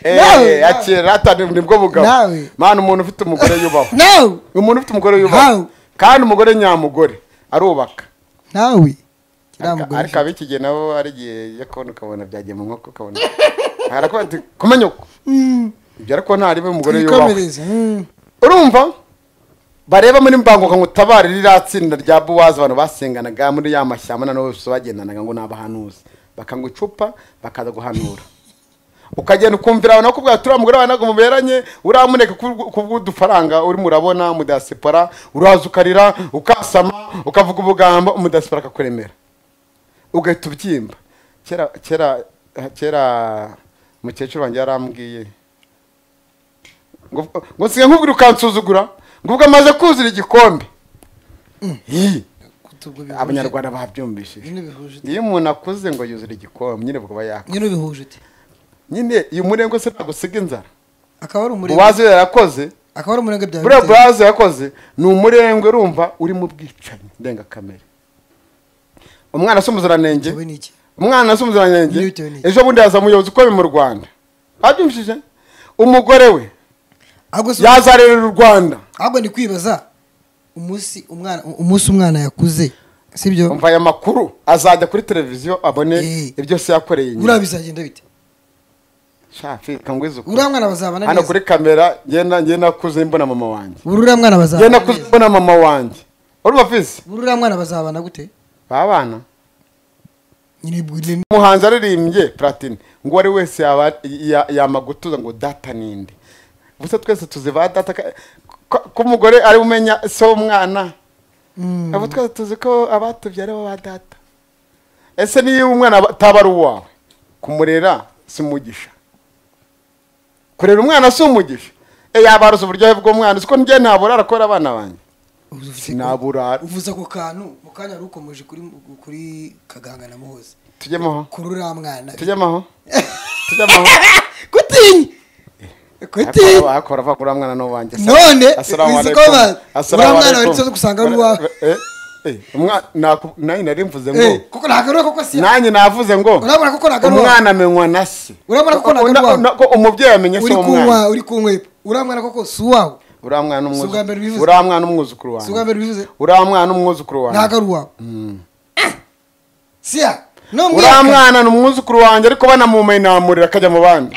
Speaker 1: Eh,
Speaker 2: Nawe, nawe.
Speaker 1: akira, hata ni- ni bwo bugabo
Speaker 2: Nawe.
Speaker 1: mana umuntu ufite umugore yubaho
Speaker 2: nawe
Speaker 1: umuntu ufite umugore yubaho
Speaker 2: Nawe.
Speaker 1: kandi umugore nyamugore arubaka
Speaker 2: nawe kiriya
Speaker 1: Ariko- ariko
Speaker 2: mugore
Speaker 1: ab'iki gihe nabo ari igihe yo kubona ukabona byagiye mu nkoko ukabona harakuba ati kumenya uko ibyo ariko ntarimo umugore yubaho
Speaker 2: ibikomereze mm,
Speaker 1: urumva bareba muri mbanguka ngo utabare ririya tsinda rya buwazi abantu basenganaga muri ya mashyamba na nabo bose bagendanaga ngo ni abahanuzi bakanywa icupa bakaza guhanura ukagenda ukumvira abantu bakubwira turiya mugore wawe ntabwo muberanye uramuneka kubw- kubw'udufaranga urimo urabona mu diaspora uraza ukarira ukasama ukavuga ubugambo mu diaspora akakuremera ugahita ubyimba kera kera kera umukecuru wanjye yarambwiye ngo ngo nsigaye nkubwira ukansuzugura ngo ubwo amaze kuzura igikombe Ih,
Speaker 2: Kutubwo bihuje.
Speaker 1: abanyarwanda babyumvishije
Speaker 2: Nyine bihuje ute?
Speaker 1: iyo umuntu akuze ngo yuzure igikombe nyine bwaba yakwa
Speaker 2: Nyine ubihuje ute?
Speaker 1: nyine iyo umurengwe se ntagusiga inzara
Speaker 2: Akaba ari umurenge.
Speaker 1: uwazi iyo yarakoze
Speaker 2: Akaba ari umurenge bya
Speaker 1: buriya
Speaker 2: Bitare.
Speaker 1: buraza yakoze ni umurengwe urumva uri mu bwicanyi ndengakamere umwana asa umuziranenge
Speaker 2: Wowe ni iki?
Speaker 1: umwana asa umuziranenge
Speaker 2: Niwe bitewe n'iki?
Speaker 1: ejo bundi yaza umuyobozi ukomeye mu rwanda babyumvishije umugore we
Speaker 2: Ahubwo si-
Speaker 1: yazarerera u rwanda
Speaker 2: ahubwo ni kwibaza umunsi umwana umunsi umwana yakuze sibyo
Speaker 1: umva aya makuru azajya kuri televiziyo abone
Speaker 2: Eh.
Speaker 1: ibyo se yakoreye
Speaker 2: buriya
Speaker 1: nyina
Speaker 2: bizagenda bite
Speaker 1: shafi kangwiza ukuri.
Speaker 2: buriya mwana bazabana
Speaker 1: hano
Speaker 2: neza
Speaker 1: kuri kamera ngenda ngenda kuze mbona mama wanjye
Speaker 2: buriya
Speaker 1: ngenda
Speaker 2: mwana bazabana
Speaker 1: kuze
Speaker 2: neza
Speaker 1: mbona mama wanjye urumva fisi
Speaker 2: buriya mwana bazabana gute
Speaker 1: babana
Speaker 2: nyine bwine
Speaker 1: umuhanzi aririmbye platini ngo uwo ari wese yaba- ya- yama gutuza ngo data ninde gusa twese tuzi ba data ka- ko- ko umugore ari we umenya se w'umwana abo twese tuzi ko abatubye ari bo ba data ese niyo umwana aba- ataba ari uwawe kumurera si umugisha kurera umwana si umugisha e yabaruza uburyohe bw'umwana uzi ko njye ntaburara kubera abana banjye sinaburara
Speaker 2: uvuze ako kantu mu kanya wari ukomeje kuri kuri kaganga na muhozi
Speaker 1: tujyemo aho
Speaker 2: kuri uriya mwana
Speaker 1: tujyemo aho tujyemo aho
Speaker 2: gutinya gutinya
Speaker 1: wakora va kuri mwana no wanjye
Speaker 2: None, wizi ko ba- uriya mwana wari usanzwe usanga ari uwawe.
Speaker 1: nanjye nari mvuze ngo
Speaker 2: Eh, kuko ntagarura koko si
Speaker 1: nanjye navuze ngo
Speaker 2: urabona koko ntagarura
Speaker 1: umwana amenywa na se
Speaker 2: Urabona ko ntabwo ari
Speaker 1: Una-
Speaker 2: uwawe.
Speaker 1: una- ko umubyeyi amenya se
Speaker 2: uri kunywa
Speaker 1: w'umwana
Speaker 2: uri kunywera uriya mwana koko si uwawe
Speaker 1: uriya mwana
Speaker 2: Si ubwa mbere
Speaker 1: umwuzu-
Speaker 2: ubivuze.
Speaker 1: uriya mwana umwuzukuru
Speaker 2: si ubwa
Speaker 1: wanjye
Speaker 2: mbere ubivuze
Speaker 1: uriya mwana umwuzukuru
Speaker 2: ntago
Speaker 1: wanjye
Speaker 2: ari uwawe siya no
Speaker 1: uriya
Speaker 2: mwaka
Speaker 1: mwana ni umwuzukuru wanjye ariko banamumenye namurira akajya mu bandi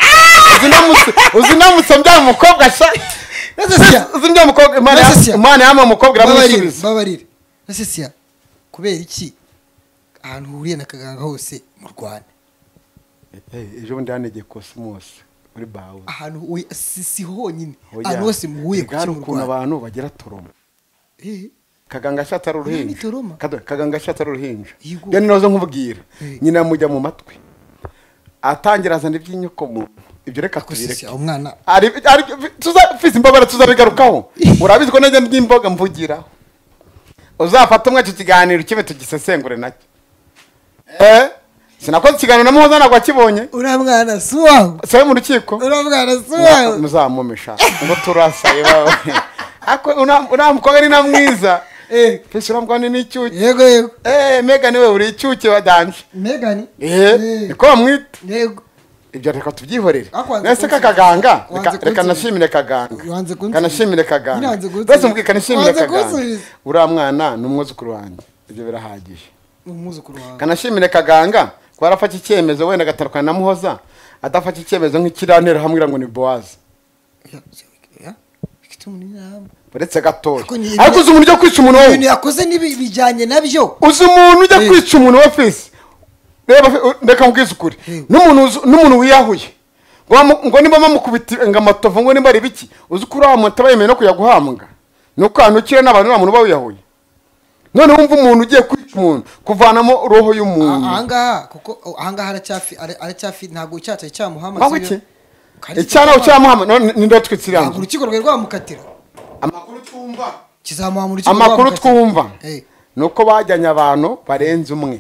Speaker 1: Uzi namutse- uzi namutse bya mukobwa sa
Speaker 2: Nase siya.
Speaker 1: uzi bya mukobwa Imana
Speaker 2: Nase
Speaker 1: ya-
Speaker 2: siya.
Speaker 1: imana yama umukobwa
Speaker 2: babarire
Speaker 1: iramusubiza
Speaker 2: babarire ese siya kubera iki ahantu uhuriye na kaganga hose mu rwanda
Speaker 1: Eh, ejo bundi yanegeye kosimusi muri bawe
Speaker 2: ahantu uhuye- si si honyine ahantu hose muhuye ku
Speaker 1: bwari
Speaker 2: kintu
Speaker 1: ukuntu
Speaker 2: rwanda
Speaker 1: abantu bagira toroma
Speaker 2: Eh,
Speaker 1: kaganga ashatse ari
Speaker 2: Ni
Speaker 1: uruhinja
Speaker 2: toroma.
Speaker 1: Kadoyi, kaganga ashatse ari uruhinja
Speaker 2: Yego.
Speaker 1: njya ninoze nkubwira
Speaker 2: Eh.
Speaker 1: nyina amujya mu matwi atangira azana iby'inyoko mu ibyo reka
Speaker 2: ko si
Speaker 1: tubireke
Speaker 2: siya umwana
Speaker 1: Ari- ari- tuza- fisi imbabara tuzabigarukaho urabizi ko najya n'imboga mvugiraho uzafata umwe icyo kiganiro kibe tugisesengure nacyo eh sinakoze ikiganiro na muhoza ntabwo akibonye
Speaker 2: uriya mwana si uwawe
Speaker 1: sabe mu rukiko
Speaker 2: uriya mwana si
Speaker 1: Muza-
Speaker 2: uwawe
Speaker 1: muzamumesha ngo turasaye bawe Ako- una- uriya mukobwa ni na mwiza
Speaker 2: Eh,
Speaker 1: pisi uriya mukobwa ni n'icyuke
Speaker 2: yego yego
Speaker 1: eh mega niwe uri icyuke badanje
Speaker 2: megani
Speaker 1: eh
Speaker 2: Eh,
Speaker 1: niko bamwita
Speaker 2: yego
Speaker 1: ibyo reka tubyihorere
Speaker 2: Akwanze
Speaker 1: nese
Speaker 2: kunsiga.
Speaker 1: kakaganga
Speaker 2: Wanze
Speaker 1: reka
Speaker 2: kunsiga.
Speaker 1: nashimire kaganga
Speaker 2: Wanze kunsiga.
Speaker 1: kanashimire
Speaker 2: Nyine
Speaker 1: kaganga
Speaker 2: wanze kunsiga.
Speaker 1: bose mubwika nishimire
Speaker 2: Wanze
Speaker 1: kaganga
Speaker 2: kunsubiza.
Speaker 1: uriya mwana ni umwuzukuru wanjye ibyo birahagije
Speaker 2: ni umwuzukuru wawe
Speaker 1: kanashimire kaganga ko arafata icyemezo wenda agatandukana na muhoza adafata icyemezo nk'ikirantera hamwira ngo ni bowazi
Speaker 2: Ya- ya- ya. Ifite umuntu inama.
Speaker 1: uretse gatoya
Speaker 2: Ariko ni-
Speaker 1: ariko uzi umuntu ujya kwica umuntu
Speaker 2: ibintu
Speaker 1: wowe
Speaker 2: yakoze n'ibi- bijyanye nabyo
Speaker 1: uzi umuntu ujya
Speaker 2: Eh.
Speaker 1: kwica umuntu we fisi reba fe- reka mubwize ukuri
Speaker 2: Eh.
Speaker 1: n'umuntu uzi- n'umuntu wiyahuye ngo bamu- ngo niba bamukubita ngo amatovu ngo niba ari biki uzi ko uriya muntu aba yemewe no kujya guhambwa ni uko ahantu ukira n'abantu uriya muntu uba wiyahuye none wumva umuntu ugiye kwica umuntu kuvanamo roho
Speaker 2: Ah,
Speaker 1: y'umuntu
Speaker 2: ahangaha kuko oh, ahangaha aracyafi ara- aracyafi ntabwo icyaha cyamuhama
Speaker 1: aho iki icyana ucyamuhama none ni ndo twitsirana
Speaker 2: ntabwo urukiko rwari rwamukatira
Speaker 1: amakuru twumva
Speaker 2: kizamuha mu rukiko
Speaker 1: amakuru
Speaker 2: rwamukatira.
Speaker 1: twumva
Speaker 2: Eh,
Speaker 1: ni uko bajyanye abantu barenze umwe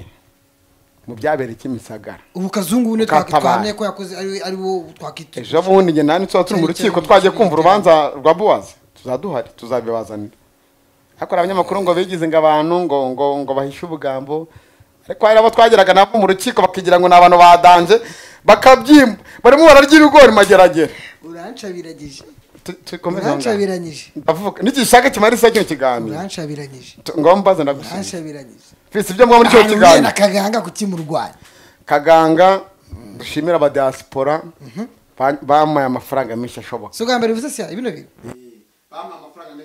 Speaker 1: mu byabereye kimisagara
Speaker 2: ubu kazungu ne
Speaker 1: Katabaye.
Speaker 2: twahamye ko yakoze ari ari wo twakwita
Speaker 1: ejo bundi njye nani tuba turi mu rukiko twagiye kumva urubanza rwa buwazi tuzaduhari tuzabibazanira ariko hari abanyamakuru ngo bigize ngo abantu ngo ngo ngo bahishe ubugambo ariko hari abo twageraga nabo mu rukiko bakigira ngo ni abantu badanje bakabyimba barimo bararya ibigori mageragere
Speaker 2: urancabiragije
Speaker 1: Tu- tukomeze aho ngaho.
Speaker 2: urancabiranyije
Speaker 1: ndavuga n'igishaga kimara isa kino kiganiro
Speaker 2: urancabiranyije
Speaker 1: Tu- ngomba mbaze ndagusubiza
Speaker 2: urancabiranyije
Speaker 1: fisi ibyo mwa muri kino
Speaker 2: ahantu uriye
Speaker 1: kiganiro
Speaker 2: na kaganga kuki mu Rwanda
Speaker 1: kaganga dushimira abadiaspora ba- bampaye amafaranga menshi ashoboka
Speaker 2: si ubwa mbere bivuze siya ibino bintu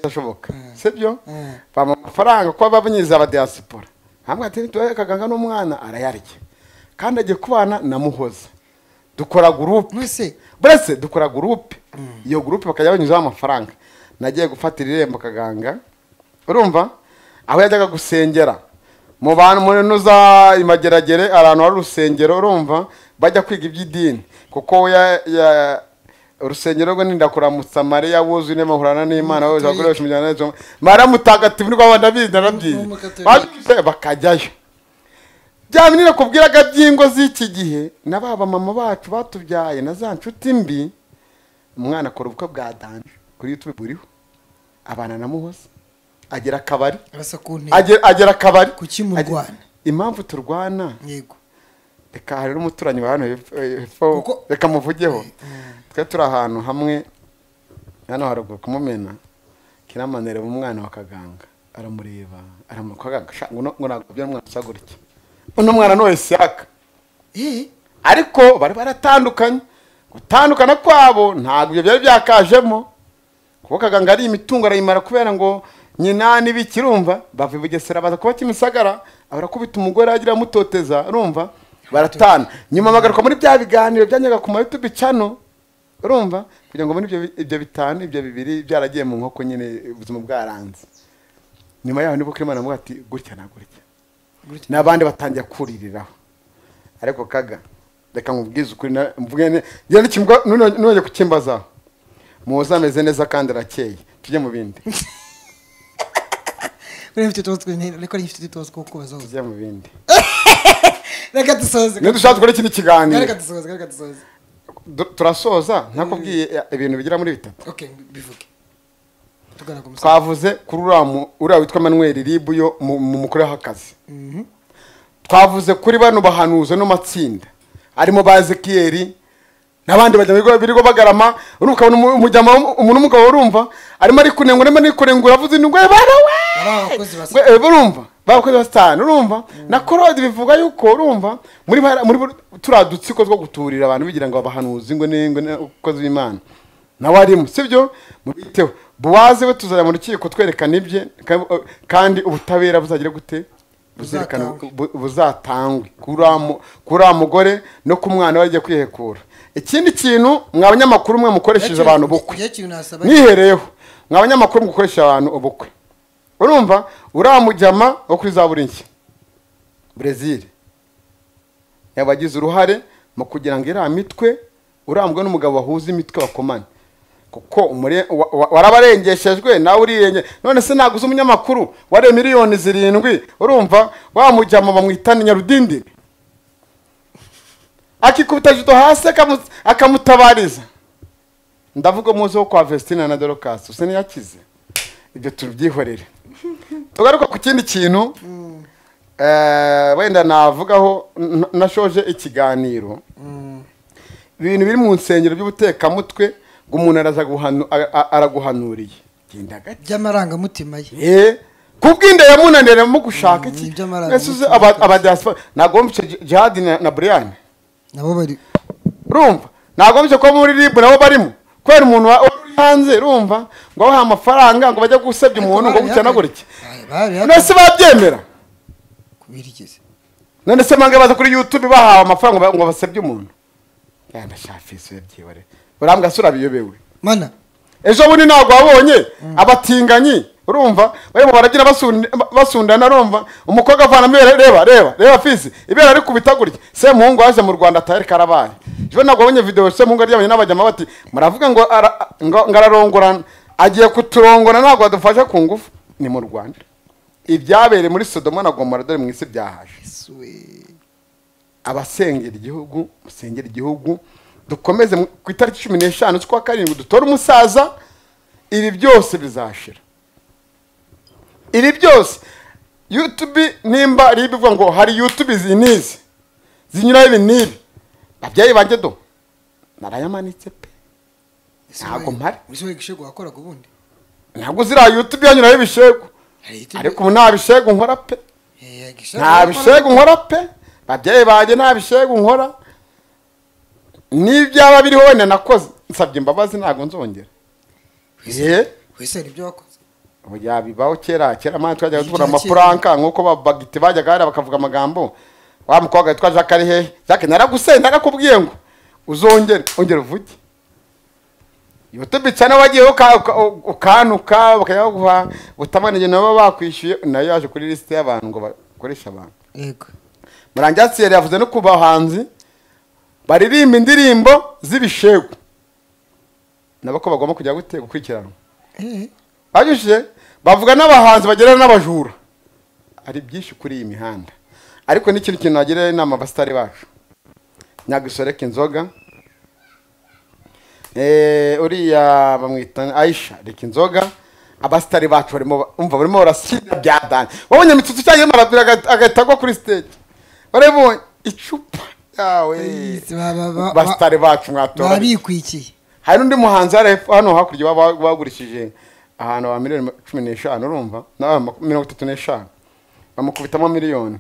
Speaker 1: ashoboka sibyo
Speaker 2: Mm.
Speaker 1: bampa amafaranga kuba babinyiza abadiaspora hamwe ati tuwe kaganga n'umwana arayarya kandi agiye kubana na muhoza dukora gurupe
Speaker 2: mwese
Speaker 1: buretse dukora gurupe iyo gurupe bakajya banyuzaho amafaranga nagiye gufatira irembo kaganga urumva aho yajyaga gusengera mu bantu muri nuza imageragere ahantu hari urusengero urumva bajya kwiga iby'idini kuko we ya ya urusengero rwe nindakuramutsa mariya wuzuye n'amahurana n'imana wose bakoresha umujyana n'ejo mariya mutagatifu niko abana bizi narabyize
Speaker 2: Ni umukatolika.
Speaker 1: babyise bakajyayo byabinira kubwiraga by'ingo z'iki gihe na ba bamama bacu batubyaye na za nshuti mbi umwana akora ubukwe bwa danje kuri youtube buriho abana na muhoza agera akabari
Speaker 2: arasa ku ntego
Speaker 1: agera agera akabari
Speaker 2: Kuki murwana?
Speaker 1: impamvu turwana
Speaker 2: yego
Speaker 1: reka hari n'umuturanyi wa hano hepfo- hepfo
Speaker 2: Kuko-
Speaker 1: reka muvugeho twe turi ahantu hamwe hano haruguru kumumena kiramanireba umwana wa kaganga aramureba aramukagaga ngo ntabwo byo umwana usa gutya uno mwana ni wesiyaka
Speaker 2: eh
Speaker 1: ariko bari baratandukanye gutandukana kwabo ntabwo ibyo byari byakajemo kuko kaganga ari imitungo arayimara kubera ngo nyina n'ibikirumva bava i bugesera baza kuba kimisagara abarakubita umugore agira amutoteza urumva baratana nyuma bagaruka muri bya biganiro byanyaga ku mayutubi cano urumva kugira ngo muri ibyo bi- ibyo bitanu ibyo bibiri byaragiye mu nkoko nyine ubuzima bwaranze nyuma yaho nibwo kirimo aramubwira ati gutya na gutya n'abandi batangiye kuririraho ariko kaga reka nkubwize ukuri na- mvuge ne- njye nikimva none kukimbazaho muhoza ameze neza kandi arakeye tujye mu bindi
Speaker 2: buriya mfite utubazo tw'intera ariko ari mfite utubazo two kubaza
Speaker 1: tujye mu bindi
Speaker 2: reka dusoze
Speaker 1: niyo dushaka gukora ikindi
Speaker 2: reka
Speaker 1: kiganiro
Speaker 2: dusoze reka dusoze
Speaker 1: Du- turasoza ntakubwiye eh, ibintu bigera muri bitatu
Speaker 2: okay bivuge tugana ku musozi
Speaker 1: twavuze kuri uriya mu- uriya witwa manuel ribu yo mu mu mukuru w'akazi
Speaker 2: Mhm.
Speaker 1: twavuze kuri bano bahanuza no matsinda harimo ba ezekiyeri n'abandi bajya mu bigo birigo bagarama urumva ukabona umu- umujyama w'umu- umuntu w'umugabo urumva arimo ari kunengura arimo ari kunengura avuze indwara barawe
Speaker 2: ari abakozi basa
Speaker 1: Ngo, eh, urumva bakoze basitani urumva na korode bivuga yuko urumva muri bara- muri buri- turiya dutsiko two guturira abantu bigira ngo babahanuze ngo n'ingwe n'abakozi b'imana nawe arimo sibyo mubiteho buwaze we tuzajya mu rukiko twerekana ibye ka- eh, kandi ubutabera buzagire gute buzerekana
Speaker 2: Buzatangwe.
Speaker 1: bu- buzatangwe kuri uriya mu- kuri uriya mugore no ku mwana we agiye kwihekura ikindi kintu mwa banyamakuru mwe mukoresheje abantu bukwe
Speaker 2: igihe kintu nasaba
Speaker 1: mwihereyeho mwa banyamakuru mukoresha abantu ubukwe urumva uriya mujyama wo kuri za burinshya brezil yabagize uruhare mu kugira ngo iriya mitwe urambwe n'umugabo wahuza imitwe bakomane kuko umure- wa- wa- warabarengeshejwe nawe urirenge none se ntabwo uzi umunyamakuru wari miliyoni zirindwi urumva wamujyama bamwitana nyarudindiri akikubita judo hasi akamu- akamutabariza ndavuga muzi wo kwa vestina na dorokasi usa n'iyakize ibyo tubyihorere tugaruka ku kindi kintu eh, wenda navugaho n- nashoje ikiganiro ibintu biri mu nsengero by'ubutekamutwe ngo umuntu araza guhanu- a- a- araguhanuriye genda gake
Speaker 2: by'amarangamutima ye
Speaker 1: Eh, kubw'inda yamunanira mu gushaka
Speaker 2: Mm,
Speaker 1: iki
Speaker 2: iby'amaraso.
Speaker 1: mwese uzi aba- abadiaspora nagombye jihadi na na brian
Speaker 2: nabo bari
Speaker 1: urumva nagombye kuba muri rib nabo barimo kubera umuntu wa- wari uri hanze urumva ngo abahe amafaranga ngo bajye gusebya umuntu ngo gutya na gutya none
Speaker 2: barabihakanye
Speaker 1: se babyemera
Speaker 2: kubirikiza
Speaker 1: none se mbange baza kuri youtube bahawe amafaranga ngo ba- ngo basebye umuntu yanda shafisi yabyihorere urambwa se urabiyobewe
Speaker 2: mana
Speaker 1: ejo bundi ntabwo wabonye abatinganyi urumva barimo barabyina basund- basundana urumva umukobwa avanamo ibere reba reba reba fisi ibere ari kubita gutya semuhungu yaje mu rwanda atari karabaye ejo ntabwo wabonye video semuhungu aryamanye n'abajyama bati muravuga ngo ara- ngo- ngo ararongorana agiye kuturongora ntabwo adufasha ku ngufu ni mu rwanda ibyabereye muri sodoma na gomora dore mu isi byahaje
Speaker 2: yesuwe
Speaker 1: abasengera igihugu musengera igihugu dukomeze mu- ku itariki cumi n'eshanu z'ukwa karindwi dutore umusaza ibi byose bizashira ibi byose yutube nimba riba ivuga ngo hari yutube izi n'izi zinyuraho ibi n'ibi babyeyi banjye do narayamanitse pe Ntabwo mpari.
Speaker 2: ese wowe gishego wakoraga ubundi
Speaker 1: ntabwo ziriya yutube yanyuraho ibishegu
Speaker 2: Hari YouTube-
Speaker 1: ariko ubu nta bishegu nkora pe
Speaker 2: Eh, gishego
Speaker 1: nta
Speaker 2: wakoraga-
Speaker 1: bishegu nkora pe babyeyi banjye nta bishegu nkora n'ibyaba biriho wenda nakoze nsabye imbabazi ntabwo nzongera ye
Speaker 2: wese hari ibyo wakoze
Speaker 1: oya bibaho kera kera mwana twajyaga
Speaker 2: Ni
Speaker 1: tubura
Speaker 2: bya
Speaker 1: amapuranka nk'uko babagiti bajyaga hariya bakavuga amagambo wa mukobwa witwa jacques ari hehe jacques naraguseye narakubwiye ngo uzongere ongera uvuge youtube cyane wagiyeho uka- uka- ukanuka bakayaguha butamanije nabo bakwishyuye nayo yaje kuri lisite y'abantu ngo bakoreshe abantu
Speaker 2: yego
Speaker 1: murangira siyeri yavuze no ku bahanzi baririmba indirimbo z'ibishegu nabo ko bagomba kujya gute gukurikiranwa
Speaker 2: Eh,
Speaker 1: banyujije bavuga n'abahanzi bagera n'abajura ari byinshi kuri iyi mihanda ariko n'ikintu kintu nagira inama abasitari bacu nyagisoreka inzoga Eh, uriya bamwita ayisha reka inzoga abasitari bacu barimo ba- umva barimo barasida bya dani wabonye imitutu cyangwa marabira agahita agwa kuri stage barabonye icupa yawe
Speaker 2: Yes, ba- ba- ba-
Speaker 1: basitari bacu mwatora
Speaker 2: baba bikwikiye
Speaker 1: hari n'undi muhanzi hari hepfo hano hakurya baba bagurishije ahantu ba miliyoni cumi n'eshanu urumva nawe maku- mirongo itatu n'eshanu bamukubitamo miliyoni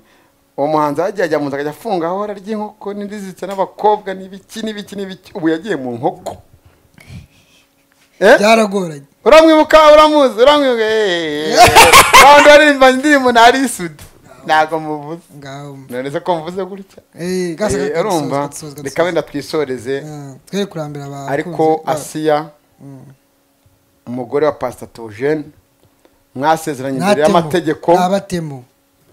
Speaker 1: uwo muhanzi yagiye ajya mu nzu akajya afunga aho ararya inkoko n'indi zizitse n'abakobwa n'ibiki n'ibiki n'ibiki ubu yagiye mu nkoko Eh?
Speaker 2: byaragoranye
Speaker 1: uramwibuka uramuzi uramwibuka kandi aririmba indirimbo ntari isudu ntabwo muvuze
Speaker 2: ngaho
Speaker 1: noneze ko mvuze gutya
Speaker 2: Eh, gasa
Speaker 1: Eh,
Speaker 2: kagusozwa,
Speaker 1: urumva
Speaker 2: gusozwa,
Speaker 1: reka
Speaker 2: gusozwa.
Speaker 1: wenda twisoreze
Speaker 2: Ah, twe kurambira abakunzi
Speaker 1: ariko
Speaker 2: ba-
Speaker 1: asiya umugore wa pasita togene mwasezeranye imbere
Speaker 2: Ntatemo,
Speaker 1: y'amategeko
Speaker 2: nabatemo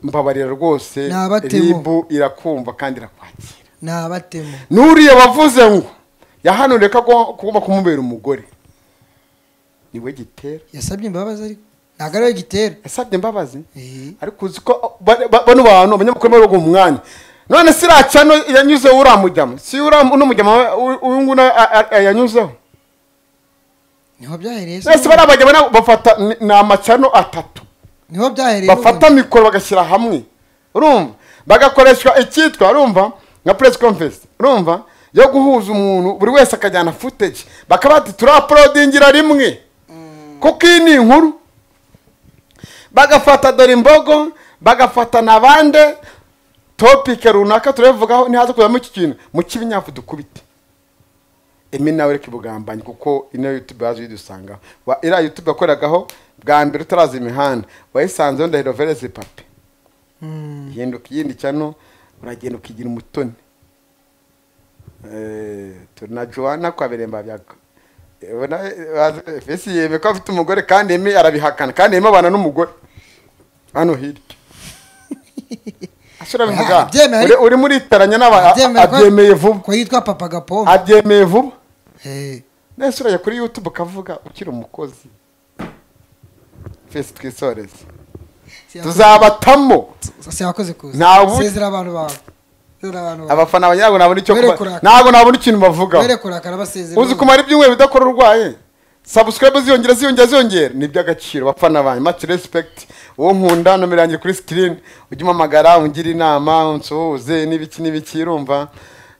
Speaker 1: mbabarira rwose
Speaker 2: N'abatemu.
Speaker 1: ribu irakumva kandi irakwakira
Speaker 2: nabatemo
Speaker 1: n'uriya wavuze ngo yahanuriye ko agomba- kugomba kumubera umugore niwe gitera
Speaker 2: yasabye imbabazi ariko ntabwo ariwe gitera
Speaker 1: yasabye imbabazi
Speaker 2: Eh,
Speaker 1: ariko uzi ko ba- ba- bano bantu abanyamakuru bari uwo mwanya none si iriya cano yanyuzeho uramujyamo si uriya n'umujyamo uyu nguyu na- a- a- yanyuzeho
Speaker 2: niho byahereye se
Speaker 1: bose bari abagabo na- bafata ni- ni amacano atatu
Speaker 2: niho byahereye
Speaker 1: bafata mikoro bagashyira hamwe urumva bagakoreshwa icyitwa urumva nka press conference urumva yo guhuza umuntu buri wese akajyana footage bakaba bati turapolodingira rimwe kuko iyi ni inkuru bagafata dore imbogo bagafata na bande topike runaka turabivugaho ntihaze kujyamo iki kintu mu cy'ibinyafu dukubite emi nawe reka ibugambanye kuko ino yutube yaje uyidusanga Wa- iriya yutube yakoragaho bwa mbere utaraza imihanda wayisanzeho ndahiro vereze papi
Speaker 2: Mm,
Speaker 1: hinduka iyindi cyano uragenda ukigira umutoni Eh, turi na joana kwa biremba byako fesi yeme ko afite umugore kandi emi arabihakana kandi emi abana n'umugore hano hirya asura bivuga
Speaker 2: abyemera
Speaker 1: uri- uri muri taranya n'aba
Speaker 2: abyemera ko-
Speaker 1: abyemeye vuba
Speaker 2: ko yitwa papa gapombe
Speaker 1: abyemeye vuba
Speaker 2: Eh,
Speaker 1: nese urajya kuri youtube ukavuga ukiri umukozi fesi twisoreze
Speaker 2: si yakoze-
Speaker 1: tuzabatamo
Speaker 2: si yakoze kuza
Speaker 1: Nta bu-
Speaker 2: sezera abantu bawe sezera abantu bawe
Speaker 1: abafana banjye ntabwo nabona icyo
Speaker 2: Were
Speaker 1: kuba-
Speaker 2: kurakara.
Speaker 1: ntabwo nabona ikintu bavugaho
Speaker 2: were kurakara basezera
Speaker 1: uzi kumara ibyumweru bidakora urwaye sabusikarayibu ziyongera ziyongera ziyongera ni iby'agaciro bafana banjye maci respekiti uwo nkunda nomero yanjye kuri sikirini ujye umpamagara ungire inama unsuhuze n'ibiki n'ibiki urumva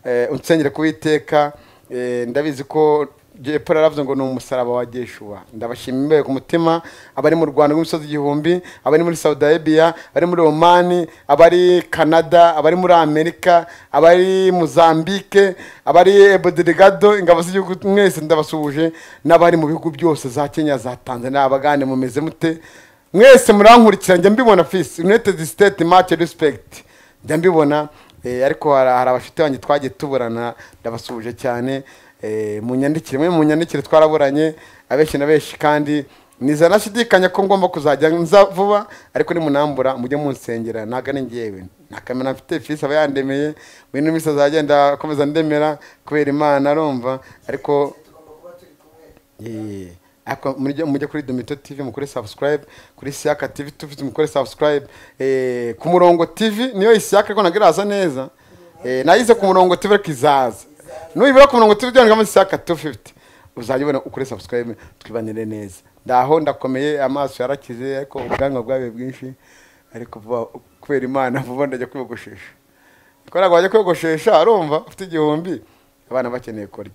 Speaker 1: eh, unsengere kuwiteka eh, ndabizi ko jepo yaravuze ngo ni umusaraba wa jeshuwa ndabashima imbeho ku mutima abari mu rwanda rw'imisozi igihumbi abari muri saudi arabia abari muri omani abari canada abari muri amerika abari mozambique abari ebodirigado ingabo z'igihugu mwese ndabasuhuje n'abari mu bihugu byose za kenya za tanzania abagane mumeze mute mwese murankurikira njya mbibona fisi united state match respect njya mbibona eh, ariko hari hari abashuti banjye twagiye tuburana ndabasuhuje cyane eh, munyandikire mwe munyandikire twaraburanye abenshi na benshi kandi niza nashidikanya ko ngomba kuzajya nza vuba ariko nimunambura mujye munsengera ntabwo ari njyewe nta kamera mfite fisi aba yandemeye mu yindi minsi azagenda akomeza ndemera kubera imana arumva ariko Eh, ako- mujye mujye kuri domito tv mukore subscribe kuri siaka tv tufite mukore subscribe eh, ku murongo tv niyo isiaka ariko ntabwo iraza neza Eh, nayize ku murongo tv ariko izaza nuyibura ku murongo tv byandikamo siaka 250 uzajya ubona ukore subscribe twibanire neza ndaho ndakomeye amaso yarakize ariko ubwanwa bwabaye bwinshi ariko vuba kubera imana vuba ndajya kwiyogoshesha kubera ngo wajya kwiyogoshesha arumva ufite igihumbi abana bakeneye kurya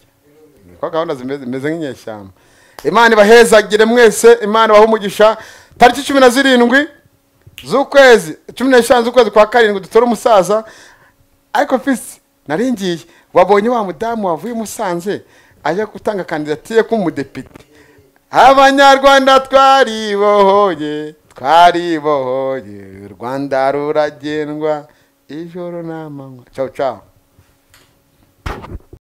Speaker 1: kwa gahunda zimeze zimeze nk'inyeshyamba imana ibahezagire mwese imana ibahe umugisha tariki cumi na zirindwi z'ukwezi cumi n'eshanu z'ukwezi kwa karindwi dutora umusaza ariko fisi nari ngiye wabonye wa mudamu wavuye i musanze ajya gutanga kandidatire k'umudepite abanyarwanda twaribohoye twaribohoye u rwanda ruragendwa ijoro n'amanywa ciao ciao